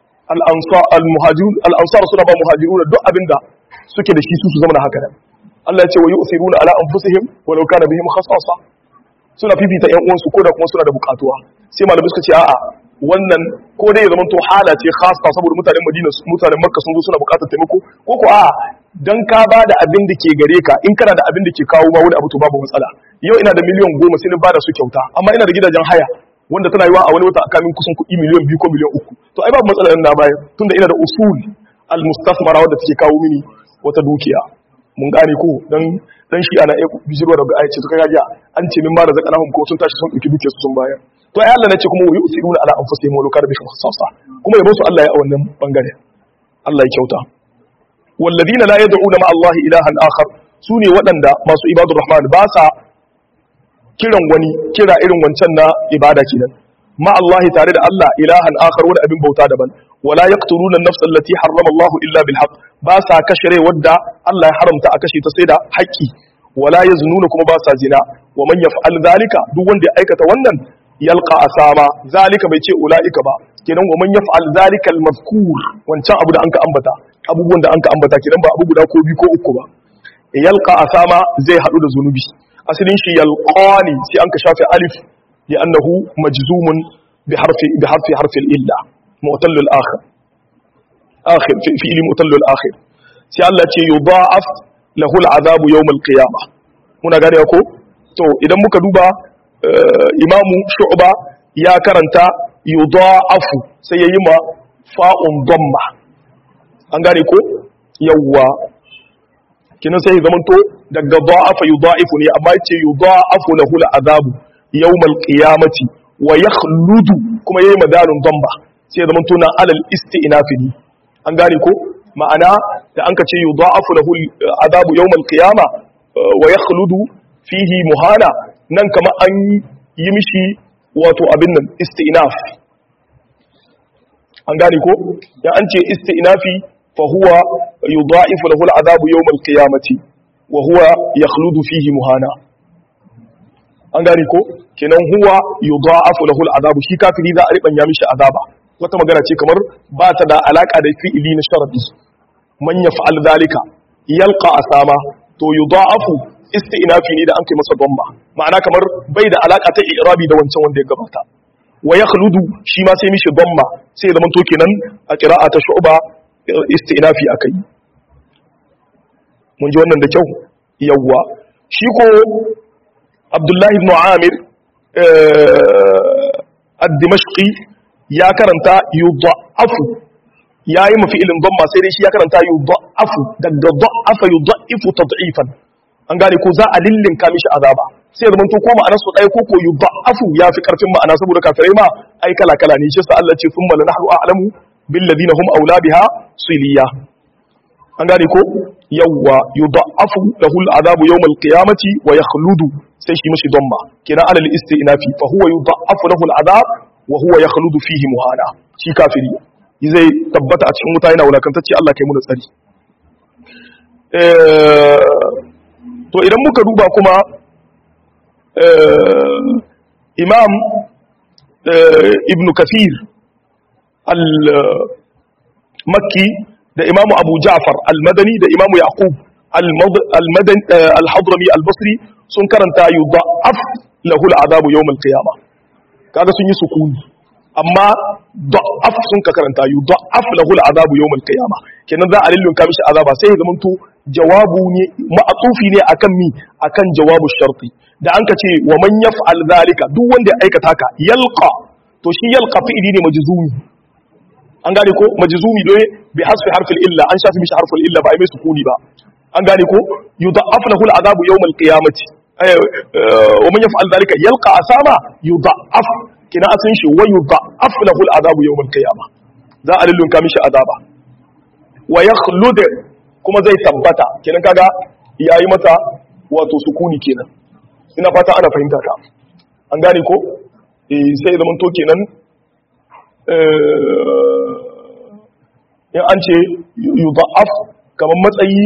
al'ansar suna ba muhajiru da duk abinda suke da shi su su zama da haka nan Allah ya ce wa yi usiru na ala anfusihim walau kana bihim khasasa suna fifita ƴan uwansu ko da kuma suna da bukatuwa sai malamai suka ce a'a wannan ko dai ya zama to hala ce khassa saboda mutanen Madina mutanen Makka sun zo suna bukatar taimako ko ko a'a dan ka ba da abin da ke gare ka in kana da abin da ke kawo ma wani abu to babu matsala yau ina da miliyan goma sai na bada su kyauta amma ina da gidajen haya wanda tana yiwa a wani wata aka min kusan kuɗi miliyan biyu ko miliyan uku to ai babu matsala na bayar tunda ina da usul al-mustasmara wanda take kawo mini wata dukiya mun gane ko dan dan shi ana iya bijirwa daga ayace to kaga an ce min ma da zakanahum ko sun tashi sun dauki dukiyar su sun bayar to ai Allah ne ce kuma yusiruna ala anfusihim wa lakar bihim khasasa kuma yabo su Allah ya a wannan bangare Allah ya kyauta walladina la yad'una ma Allah ilahan akhar sune waɗanda masu ibadur rahman ba sa kiran wani kira irin wancan na ibada kenan ma Allah tare da Allah ilahan akhar wani abin bauta daban wala yaqtuluna an-nafs allati harrama Allah illa bil haqq ba sa kashe rai wadda Allah ya haramta a kashe ta sai da haƙƙi wala yaznuna kuma ba sa zina wa man yaf'al zalika duk wanda ya aikata wannan yalqa asama zalika bai ce ulaika ba kenan wa man yaf'al zalika al-mazkur wancan abu da anka ambata abubuwan da anka ambata kenan ba abu guda ko biyu ko uku ba yalqa asama zai hadu da zunubi asalin shi yalqani sai an ka shafe alif li annahu majzumun bi harfi bi harfi harfi illa mu'tal al akhir akhir fi fi mu'tal al akhir sai Allah ce yudha'af lahu al azabu yawm al qiyamah muna gane ko to idan muka duba imamu shu'ba ya karanta yudha'afu sai yayi ma fa'un damma an gane ko yawwa kinan sai zamanto daga da'afa yudha'ifu ne amma yace yudha'afu lahu al'adabu yawmal qiyamati wa yakhludu kuma yayi madalun damma sai zamanto na alal isti'nafi ne an gane ko ma'ana da an ka ce yudha'afu lahu al'adabu yawmal qiyama wa yakhludu fihi muhana nan kama an yi mishi wato abin nan isti'naf an gane ko ya an ce isti'nafi fa huwa yudha'ifu lahu al'adabu yawm al-qiyamati wa huwa yakhludu fihi muhana an gane ko kenan huwa yudha'afu lahu al'adabu shi kafiri za a riban ya mishi azaba wata magana ce kamar ba ta da alaka da fi'ili na sharadi man yaf'al dhalika yalqa asama to yudha'afu isti'nafi ne da an kai masa domba ma'ana kamar bai da alaka ta i'rabi da wancan wanda ya gabata wa yakhludu shi ma sai mishi domba sai ya zamanto kenan a qira'a ta shu'ba isti'nafi akai mun ji wannan da kyau yawwa shi ko Abdullahi ibn Amir ad-Dimashqi ya karanta yudha'afu yayi mafi ilin domba sai dai shi ya karanta yudha'afu daga da'afa yudha'ifu tad'ifan an gane ko za a lillinka mishi azaba sai da manto ko ma'anar su ɗaya ko ko yudha'afu ya fi karfin ma'ana saboda kafirai ma ai kala kala ne shi sa Allah ce thumma lanahnu a'lamu bil ladina hum aula biha siliya an gane ko yawwa yudha'afu lahu al'adabu yawm al-qiyamati wa yakhludu sai shi mishi damma kina alal istinafi fa huwa yudha'afu lahu al'adab wa huwa yakhludu fihi muhana shi kafiri zai tabbata a cikin wuta yana wulakantacce Allah kai mu da tsari to idan muka duba kuma imam ibn kafir al-makki da imam abu ja'far al-madani da imam yaqub al-hadrami al-basri sun karanta yudha'af lahu al-adabu yawm al-qiyamah kaga sun yi sukuni amma da'af sun ka karanta yudha'af lahu al-adabu yawm al-qiyamah kenan za a lillunka mishi azaba sai ya zamanto jawabu ne ma'atufi ne akan mi akan jawabu sharti da an ka ce wa man yaf'al zalika duk wanda ya aikata ka yalqa to shi yalqa fi'ili ne majzumi an gane ko majzumi doye bi hasfi harfil illa an shafi mishi harfil illa ba ai mai sukuni ba an gane ko yudha'af lahu al'adabu yawm al-qiyamati wa man yaf'al zalika yalqa asama yudha'af kina asin shi wa yudha'af lahu al'adabu yawm al-qiyamah za a lullunka mishi azaba wa yakhlud kuma zai tabbata kenan kaga yayi mata wato sukuni kenan ina fata ana fahimta ta an gane ko eh sai zaman to kenan in an ce yudha'af kamar matsayi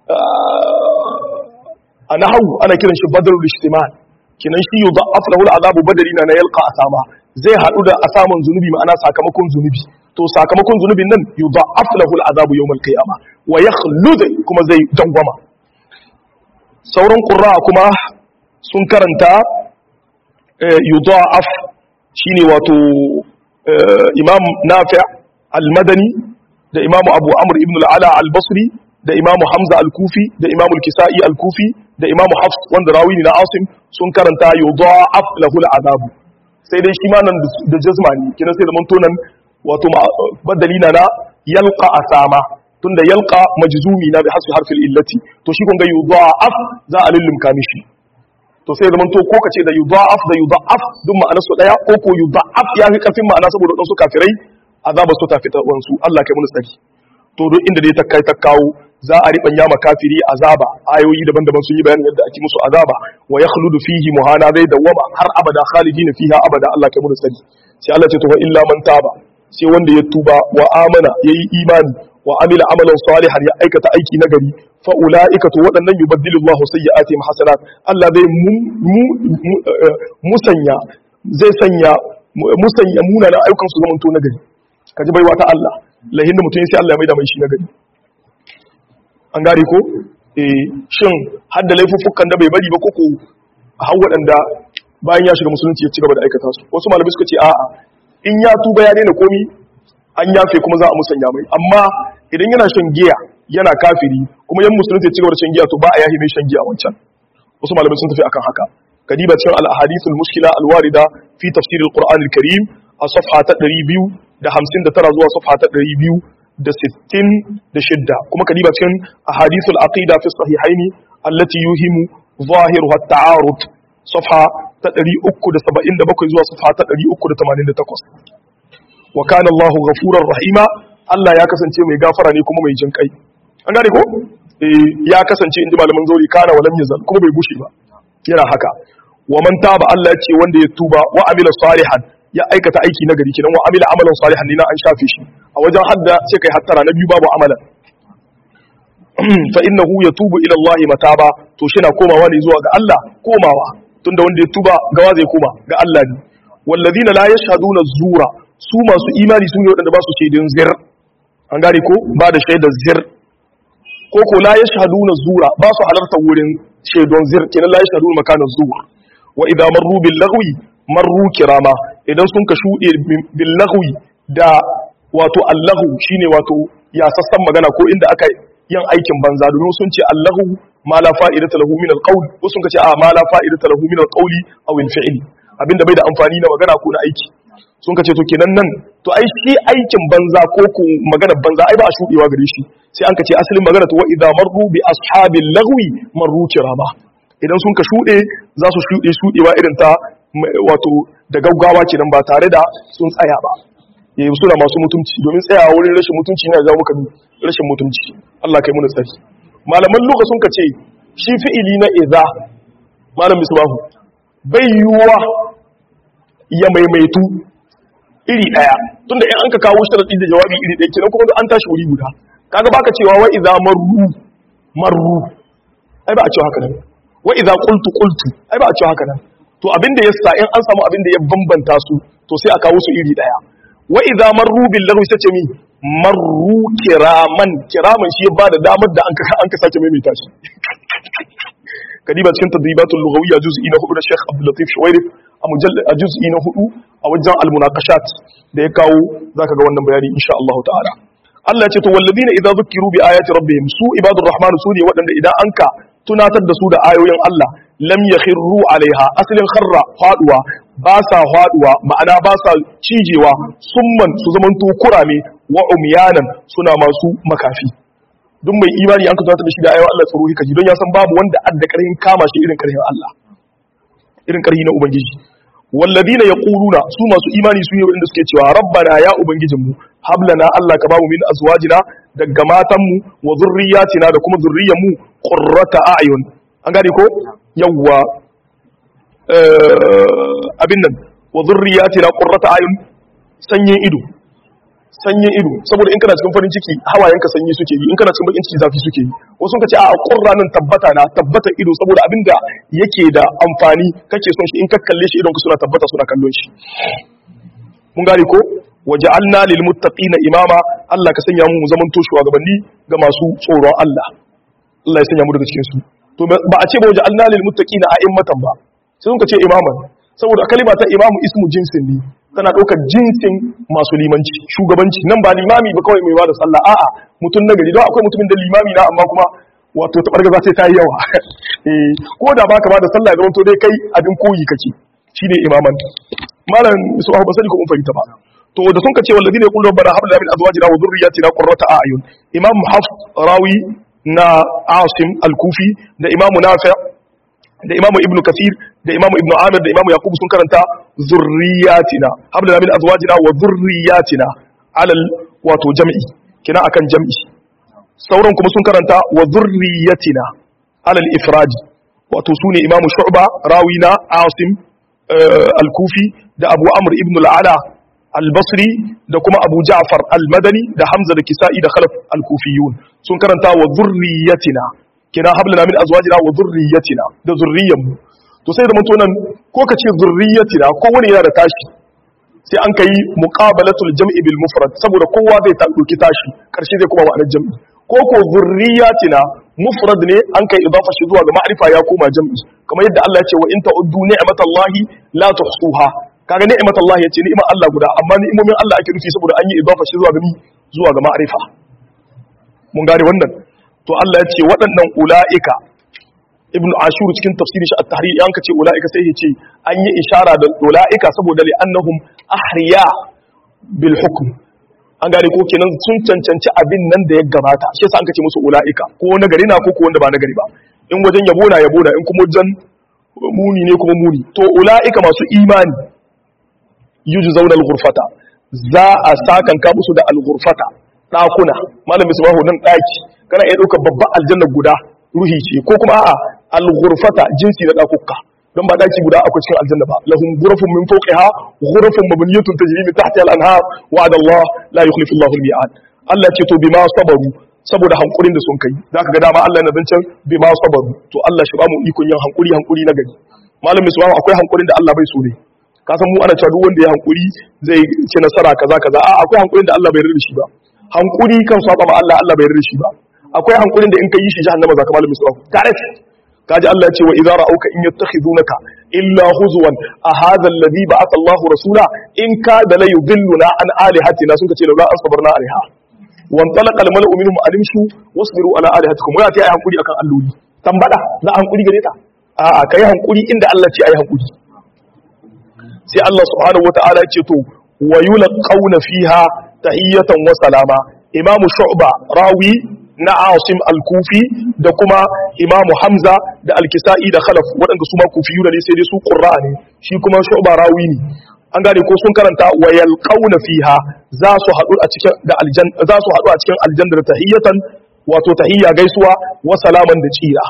a nahawu ana kiran shi badrul ijtimal kenan shi yudha'af lahu al'adabu badari na na yalqa asama zai hadu da asaman zunubi ma'ana sakamakon zunubi to sakamakon zunubin nan yudha'af lahu al'adabu yawm al-qiyamah wa yakhlud kuma zai dangwama sauran qurra kuma sun karanta yudha'af shine wato imam nafi' al-madani da imam abu amr ibn al-ala al-basri da imam hamza al-kufi da imam al-kisa'i al-kufi da imam hafs wanda rawi ne na asim sun karanta yudha'af lahu al-adabu sai dai shi ma nan da jazma ne kina sai da mantonan wato badali na na yalqa asama tunda yalqa majzumi na bi hasbi harfil illati to shi kun ga yudha'af za a lullumka mishi to sai zaman to ko kace da yudha'af da yudha'af duk ma'anar su daya ko ko yudha'af ya fi karfin ma'ana saboda dan su kafirai azaba su ta fita wansu Allah kai mun tsari to duk inda dai ta kai ta kawo za a riban yama kafiri azaba ayoyi daban-daban sun yi bayanin yadda ake musu azaba wa yakhludu fihi muhana zai dawama har abada khalidina fiha abada Allah kai mun tsari sai Allah ce to fa illa man taba sai wanda ya tuba wa amana yayi imani wa amila amalan salihan ya aikata aiki nagari fa ulaika to waɗannan yubaddilu Allah sayyi'atihim hasanat Allah zai musanya zai sanya musanya munanan ayyukan su zamanto nagari kaji baiwa ta Allah lahin mutum sai Allah ya maida mai shi nagari an gare ko eh shin har da laifuffukan da bai bari ba koko har waɗanda bayan ya shiga musulunci ya ci gaba da aikata su wasu malamai suka ce a'a in ya tuba ya daina komi an yafe kuma za a musanya mai amma idan yana shan giya yana kafiri kuma yan musulunci ci gaba da shan giya to ba a yahi mai shan giya wancan wasu malamai sun tafi akan haka kadiba cikin al-ahadith al-mushkila al-warida fi tafsir al-Qur'an al-Karim a safha ta 259 zuwa safha ta 266 kuma kadiba cikin ahadith al-aqida fi sahihaini allati yuhimu ظاهرها التعارض صفحة تدري أكد سبعين دبكو زوا صفحة تدري أكد تمانين دتكوس وكان الله غفورا رحيما Allah ya kasance mai gafara ne kuma mai jin kai an gane ko eh ya kasance inda malaman zauri kana walam yazal kuma bai bushe ba yana haka wa man taba Allah ya ce wanda ya tuba wa amila salihan ya aikata aiki na gari kenan wa amila amalan salihan ne na an shafe shi a wajen hadda sai kai hattara na biyu babu amalan fa innahu yatubu ila Allah mataba to shi na komawa ne zuwa ga Allah komawa tunda wanda ya tuba gawa zai koma ga Allah ne wallazina la yashhaduna zura su masu imani sun yi wadanda ba su shaidun zir an gane ko ba da shaidar zir ko ko la yashhaduna zura ba su halarta wurin shaidun zir kenan la yashhaduna makanan zuwa wa idza marru bil lagwi marru kirama idan sun ka shude bil lagwi da wato allahu shine wato ya sassan magana ko inda aka yin aikin banza domin sun ce Allahu ma la fa'idata lahu min al-qawl ko sun ce a ma la fa'idata lahu min al-qawli aw al-fi'li abinda bai da amfani na magana ko na aiki sun ce to kenan nan to ai shi aikin banza ko ko magana banza ai ba a shudewa gare shi sai an ka ce asalin magana to wa idza marru bi ashabil lagwi marru kirama idan sun ka shude za su shude shudewa irin ta wato da gaggawa kenan ba tare da sun tsaya ba yayi suna masu mutunci domin tsayawa wurin rashin mutunci yana jawo maka rashin mutunci Allah kai muna tsari malaman lugha sun kace shi fi'ili na idza malam misbahu bai yuwa ya maimaitu iri daya tunda in an ka kawo sharadi da jawabi iri daya kenan kuma an tashi wuri guda kaga baka cewa wa idza marru marru ai ba a cewa haka nan wa idza qultu qultu ai ba a cewa haka nan to abinda yasa in an samu abinda ya bambanta su to sai a kawo su iri daya wa idza marru bil lagwi sace mi marru kiraman kiraman shi ya bada damar da an ka an ka sake maimaita shi kadiba cikin tadribatul lughawiyya juz'i na 4 da Sheikh Abdul Latif Shuwairi a mujallad a juz'i na 4 a wajen al munaqashat da ya kawo zaka ga wannan bayani insha Allah ta'ala Allah ya ce to walladina idza zukiru bi ayati rabbihim su ibadur rahman su ne waɗanda idan anka tunatar da su da ayoyin Allah lam yakhirru alaiha asalin kharra faduwa ba sa faduwa ma'ana ba sa cijewa summan su zamanto kurame wa umyanan suna masu makafi duk mai imani an ka tunatar da shi da ayoyin Allah tsaro hikaji don ya san babu wanda adda karhin kama shi irin karhin Allah irin karhi na ubangiji walladina yaquluna su masu imani su ne wanda suke cewa rabbana ya ubangijinmu hablana Allah ka bamu min azwajina daga matanmu wa zurriyatina da kuma zurriyanmu qurrata a'yun an gane ko yawwa abin nan wa zurriyatina qurrata a'yun sanyin ido sanyin ido saboda in kana cikin farin ciki hawayenka sanyi suke yi in kana cikin bakin ciki zafi suke yi wasu ka ce a qurra nan tabbata na tabbata ido saboda abinda yake da amfani kake son shi in ka kalle shi idon ka suna tabbata suna kallon shi mun gane ko waja'alna lil muttaqina imama Allah ka sanya mu zaman to shugabanni ga masu tsoron Allah Allah ya sanya mu daga cikin su to ba a ce ba waja'alna lil muttaqina a'immatan ba sai sun ka ce imaman saboda kalima ta imamu ismu jinsin ne tana ɗaukar jinsin masu limanci shugabanci nan ba limami ba kawai mai ba da sallah a'a mutum nagari don akwai mutumin da limami na amma kuma wato ta bargaza sai ta yi yawa ko da baka ba da sallah ya zama to dai kai abin koyi kake shine imaman malam su ba sani ko mun fahimta ba to da sun kace wallazina yaqulu rabbana hab lana min azwajina wa dhurriyyatina qurrata a'yun imam hafs rawi na asim al-kufi da imamu nafi' da imamu ibnu kasir da imamu ibnu amir da imamu yaqub sun karanta zurriyatina habla min azwajina wa zurriyatina alal wato jam'i kina akan jam'i sauran kuma sun karanta wa zurriyatina alal ifradi wato sune imamu shu'ba rawina asim al-kufi da abu amr ibn al-ala al-basri da kuma abu ja'far al-madani da hamza da kisa'i da khalaf al-kufiyun sun karanta wa zurriyatina kina hablana min azwajina wa zurriyatina da zurriyanmu to sai da mutunan ko ka ce zurriyatina ko wani yana da tashi sai an kai muqabalatul jam'i bil mufrad saboda kowa zai ta dauki tashi karshe zai kuma ma'anar jam'i ko ko zurriyatina mufrad ne an kai idafa shi zuwa ga ma'rifa ya koma jam'i kamar yadda Allah ya ce wa in ta'uddu ni'matallahi la tuhsuha kaga ni'matallahi yace ni'imar Allah guda amma ni'imomin Allah ake nufi saboda an yi idafa shi zuwa ga zuwa ga ma'rifa mun gane wannan to Allah ya ce waɗannan ula'ika ibn ashur cikin tafsirin shi at-tahrir yanka ce ulaika sai yace an yi ishara da ulaika saboda li annahum ahriya bil hukm an gane ko kenan sun cancanci abin nan da ya gabata shi yasa an kace musu ulaika ko na gari na ko ko wanda ba na gari ba in wajen yabo na yabo na in kuma wajen muni ne kuma muni to ulaika masu imani yujzauna al-ghurfata za a sakan ka musu da al-ghurfata dakuna malam misbahu nan daki kana iya ɗaukar babban aljanna guda ruhi ce ko kuma a'a al-ghurfata jinsi na dakukka don ba daki guda akwai cikin aljanna ba lahum ghurafun min fawqiha ghurafun mabniyatun tajri min tahtiha al-anhar wa'ada Allah la yukhlifu Allahu al-mi'ad Allah ce to bima sabaru saboda hankurin da sun kai zaka ga dama Allah yana zancen bima sabaru to Allah shi ba mu ikon yin hankuri hankuri na gari malam misbahu akwai hankurin da Allah bai so ne ka san mu ana cewa duk wanda ya hankuri zai ci nasara kaza kaza a akwai hankurin da Allah bai yarda da shi ba hankuri kan saba ma Allah Allah bai yarda da shi ba akwai hankulin da in kai yi shi jahannama zaka malamin su direct kaji Allah ya ce wa idza ra'auka in yattakhidunaka illa huzwan a hadha alladhi ba'atha Allah rasula in ka da la yudilluna an alihatina sun kace la asbarna alaiha wan talaqa al mala'u minhum alimshu wasbiru ala alihatikum wa ta yi hankuri akan alloli tambada za a hankuri gare ta a a kai hankuri inda Allah ce ayi hankuri sai Allah subhanahu wataala ya ce to wa yulqauna fiha tahiyatan wa salama imamu shu'ba rawi na asim al-kufi da kuma imamu hamza da al-kisa'i da khalaf waɗanda su ma kufiyu ne sai dai su qurra ne shi kuma shu'ba rawi ne an gane ko sun karanta wa yalqauna fiha za su haɗu a cikin da aljan za su haɗu a cikin aljanna da tahiyatan wato tahiyya gaisuwa wa salaman da tsira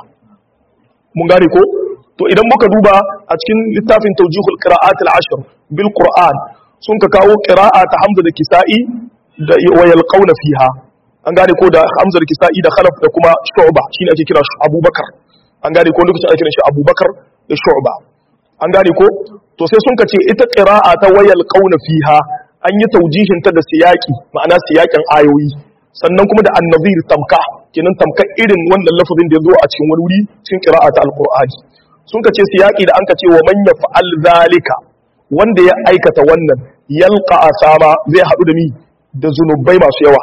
mun gane ko to idan muka duba a cikin littafin tawjihul qira'at al-ashr bil qur'an sun ka kawo qira'a ta hamza da kisa'i da wa yalqauna fiha an gane ko da hamza da kisa'i da khalaf da kuma shu'ba shine ake kira abubakar an gane ko lokacin ake kiran shi abubakar da shu'ba an gane ko to sai sun ka ce ita qira'a ta wa yalqauna fiha an yi taujihin ta da siyaki ma'ana siyakin ayoyi sannan kuma da annazir tamka kenan tamka irin wannan lafazin da ya zo a cikin wani wuri cikin qira'a ta alqur'ani sun ka ce siyaki da an ka ce wa man yaf'al zalika wanda ya aikata wannan yalqa asama zai haɗu da ni da zunubai masu yawa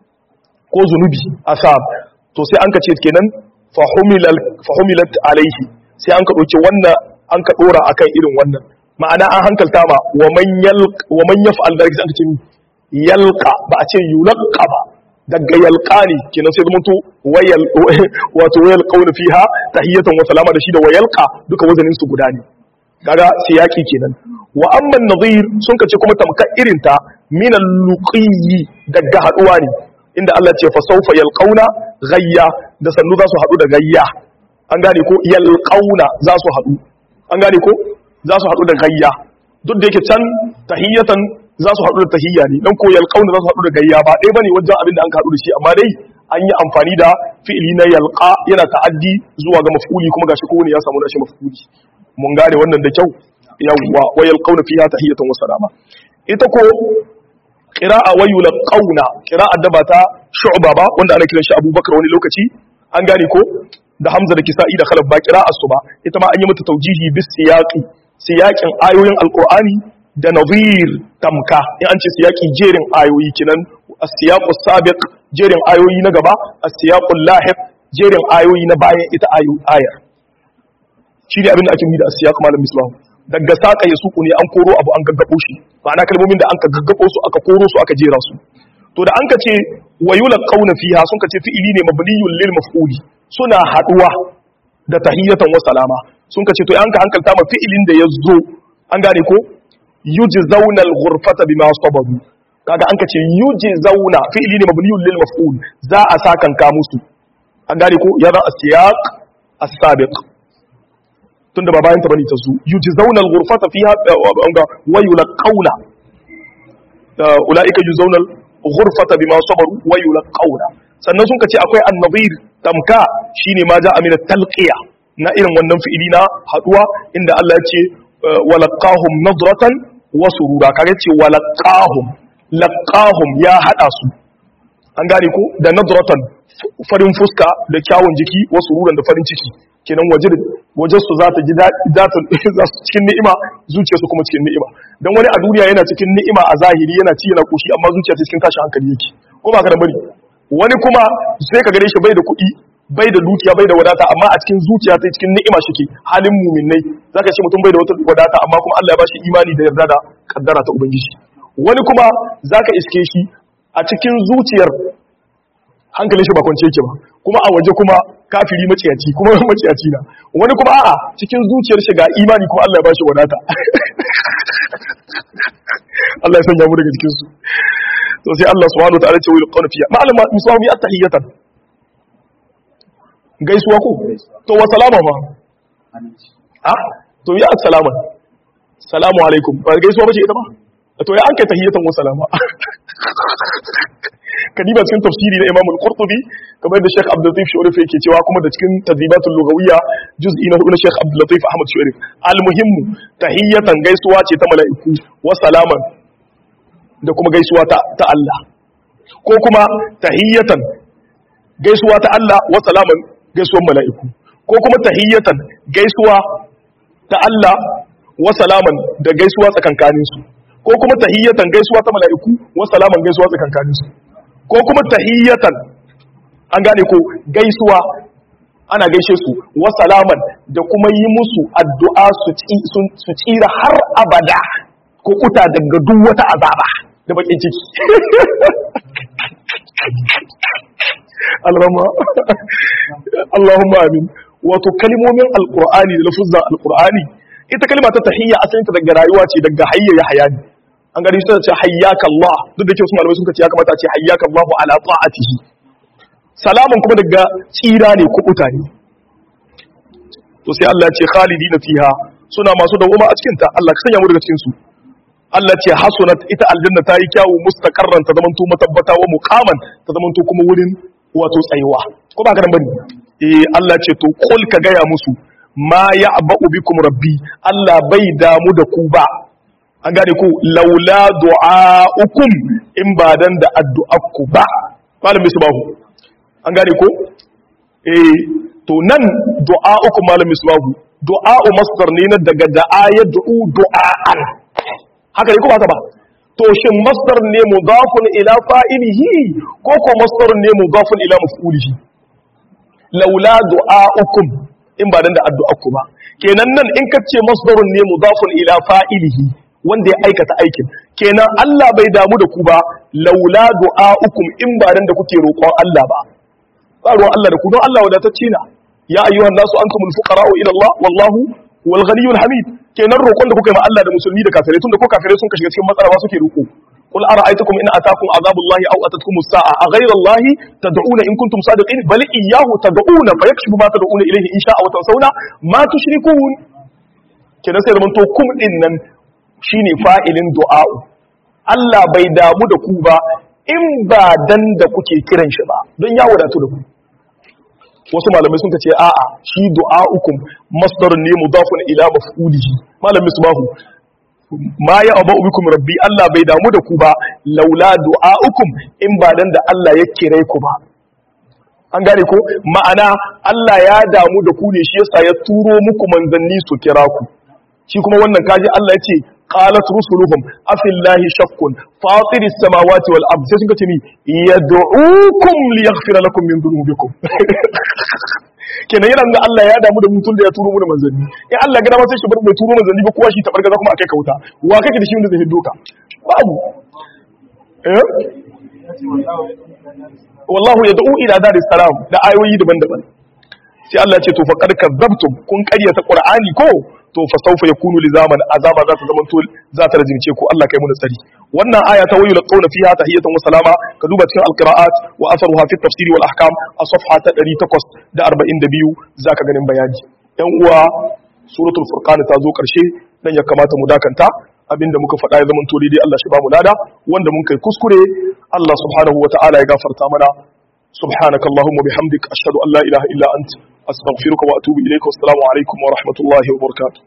ko zunubi asab to sai an ka ce kenan fahumilat alaihi sai an ka ɗauki wannan an ka ɗora akan irin wannan ma'ana an hankalta ma wa man yaf'al dhalika sai an ka ce yalqa ba a ce yulqa ba daga yalqa ne kenan sai zamanto wayal wato wayal qawlu fiha tahiyatan wa salama da shi da wayalqa duka wazanin su guda ne kaga siyaki kenan wa amma nadhir sun kace kuma tamka irin ta min al-luqi daga haduwa ne inda Allah ce fa sawfa yalqauna ghayya da sannu za su hadu da gayya an gane ko yalqauna za su hadu an gane ko za su hadu da gayya duk da yake can tahiyatan za su hadu da tahiyya ne dan ko yalqauna za su hadu da gayya ba dai bane wajen abin da an hadu da shi amma dai an yi amfani da fi'ili na yalqa yana ta'addi zuwa ga maf'uli kuma gashi kowane ya samu nashi maf'uli mun gane wannan da kyau yawwa wa yalqauna fiha tahiyatan wa salama ita ko qira'a wa yulqauna qira'a da ba ta shu'ba ba wanda ana kiran shi abubakar wani lokaci an gane ko da hamza da kisa'i da khalaf ba qira'a su ba ita ma an yi mata taujihi bis siyaqi siyaqin ayoyin alqur'ani da nadhir tamka in an ce siyaqi jerin ayoyi kinan as-siyaqus sabiq jerin ayoyi na gaba as-siyaqul lahiq jerin ayoyi na bayan ita ayar shi ne abin da ake da asiyaq malam misbahu daga saka ya suku ne an koro abu an gaggabo shi ma'ana kalmomin da an ka gaggabo su aka koro su aka jera su to da an ka ce wayula qauna fiha sun ka ce fi'ili ne mabniyun lil maf'uli suna haduwa da tahiyatan wa salama sun ka ce to an ka hankalta ma fi'ilin da ya zo an gane ko yujzauna al-ghurfata bima sabaru kaga an ka ce yujzauna fi'ili ne mabniyun lil maf'ul za a sakan ka musu an gane ko ya zan asiyaq as-sabiq tunda ba bayan ta bane ta zu yujzauna al-ghurfata fiha anga wa yulqauna ulaika yujzauna al-ghurfata bima sabaru wa yulqauna sannan sun kace akwai an-nadhir tamka shine ma ja'a min at-talqiya na irin wannan fi'ili na haduwa inda Allah ya ce walaqahum nadratan wa surura kage ce walaqahum laqahum ya hada su an gane ko da nadratan farin fuska da kyawun jiki wa sururan da farin ciki kenan waje waje su za ta ji daɗi za su cikin ni'ima zuciya su kuma cikin ni'ima dan wani a duniya yana cikin ni'ima a zahiri yana ci yana koshi amma zuciya ta cikin tashin hankali yake ko ba ka da bari wani kuma sai ka gare shi bai da kuɗi bai da dukiya bai da wadata amma a cikin zuciya ta cikin ni'ima shike halin muminai zaka ce mutum bai da wata wadata amma kuma Allah ya bashi imani da yarda da kaddara ta ubangiji wani kuma zaka iske shi a cikin zuciyar hankalin shi ba kwance yake ba kuma a waje kuma kafiri maciyaci kuma maciyaci na wani kuma a'a cikin zuciyar shi ga imani kuma Allah ya bashi wadata Allah ya sanya mu daga cikin su to sai Allah subhanahu wa ta'ala ce wal qawla fiya ma'al musawi at-tahiyatan gaisuwa ko to wa salama ma a to ya assalamu salamu alaikum ba gaisuwa bace ita ba to ya an kai tahiyatan wa salama kadiba cikin tafsiri na Imam al-Qurtubi kamar da Sheikh Abdul Latif Shu'rif yake cewa kuma da cikin tadribatul lughawiyya juz'i na hudu na Sheikh Abdul Latif Ahmad Shu'rif al-muhimmu tahiyatan gaisuwa ce ta mala'iku wa salaman da kuma gaisuwa ta ta Allah ko kuma tahiyatan gaisuwa ta Allah wa salaman gaisuwan mala'iku ko kuma tahiyatan gaisuwa ta Allah wa salaman da gaisuwa tsakankaninsu ko kuma tahiyatan gaisuwa ta mala'iku wa salaman gaisuwa tsakankaninsu ko kuma tahiyatan an gane ko gaisuwa ana gaishe su wa salaman da kuma yi musu addu'a su tsira har abada ko kuta daga duk wata azaba da bakin ciki Allahumma amin wato kalmomin alqur'ani da lafuzan alqur'ani ita kalma ta tahiyya asalin ta daga rayuwa ce daga hayya ya hayani an gari sai ce hayyaka Allah duk da ke wasu malamai sun ce ya kamata ce hayyaka Allah ala ta'atihi salamun kuma daga tsira ne kubuta ne to sai Allah ya ce khalidina fiha suna masu dawoma a cikin ta Allah ka sanya mu daga cikin su Allah ce hasunat ita aljanna ta yi kyawu mustaqarran ta zamanto matabbata wa muqaman ta zamanto kuma wurin wato tsayuwa ko ba ka dan bane eh Allah ce to kul ka gaya musu ma ya'ba'u bikum rabbi Allah bai damu da ku ba an gane ku laula du'a'ukum in ba dan da addu'arku ba malam misbahu an gane ko eh to nan du'a'ukum malam misbahu du'a'u masdar ne na daga da'a ya du'u du'a'an haka ne ko ba ta ba to shin masdar ne mudafun ila fa'ilihi ko ko masdar ne mudafun ila maf'ulihi laula du'a'ukum in ba dan da addu'arku ba kenan nan in kace masdarun ne mudafun ila fa'ilihi wanda ya aikata aikin kenan Allah bai damu da ku ba laula du'a'ukum in ba dan da kuke roƙon Allah ba ba ruwan Allah da ku don Allah wadatacce na ya ayyuhan nasu antumul fuqara'u ila Allah wallahu wal ghaniyyul hamid kenan roƙon da kuka yi ma Allah da musulmi da kafirai tunda ko kafirai sun ka shiga cikin matsala ba suke roƙo قل أرأيتكم إن أتاكم عذاب الله أو أتتكم الساعة أغير الله تدعون إن كنتم صادقين بل إياه تدعون فيكشف ما تدعون إليه إن شاء وتنسون ما تشركون كنا سيدا من توكم إنن shine fa'ilin du'a'u Allah bai damu da ku ba in ba dan da kuke kiran shi ba don ya wadatu da ku wasu malamai sun ce a'a shi du'a'ukum masdar ne mudafun ila maf'ulihi malam misbahu ma ya aba bikum rabbi Allah bai damu da ku ba laula du'a'ukum in ba dan da Allah ya kire ku ba an gane ko ma'ana Allah ya damu da ku ne shi yasa ya turo muku manzanni su kira ku shi kuma wannan kaji Allah ya ce qalat rusuluhum afillahi shakkun fatir as-samawati wal ard sai suka ce ni yad'ukum liyaghfira lakum min dhunubikum kenan yana da Allah ya damu da mutum da ya turo mu da manzanni in Allah gida ma sai shi bar mai turo manzanni ba kowa shi tabar gaza kuma akai kauta wa kake da shi wanda zai hiddo ka babu eh wallahu yad'u ila daris salam da ayoyi daban-daban sai Allah ya ce to faqad kadzabtum kun ƙaryata qur'ani ko to fa sawfa yakunu lizaman azaba za ta zama to za ta rajince ko Allah kai mu tsari wannan aya ta wayu laqawna fiha tahiyatan wa salama ka duba cikin alqiraat wa atharuha fi tafsir wal ahkam a safha ta 842 zaka ganin bayani yan uwa suratul furqan ta zo karshe dan ya kamata mu dakanta abinda muka faɗa ya zama to daidai Allah shi ba mu lada wanda mun kai kuskure Allah subhanahu wa ta'ala ya gafarta mana سبحانك اللهم وبحمدك أشهد أن لا إله إلا أنت أستغفرك وأتوب إليك والسلام عليكم ورحمة الله وبركاته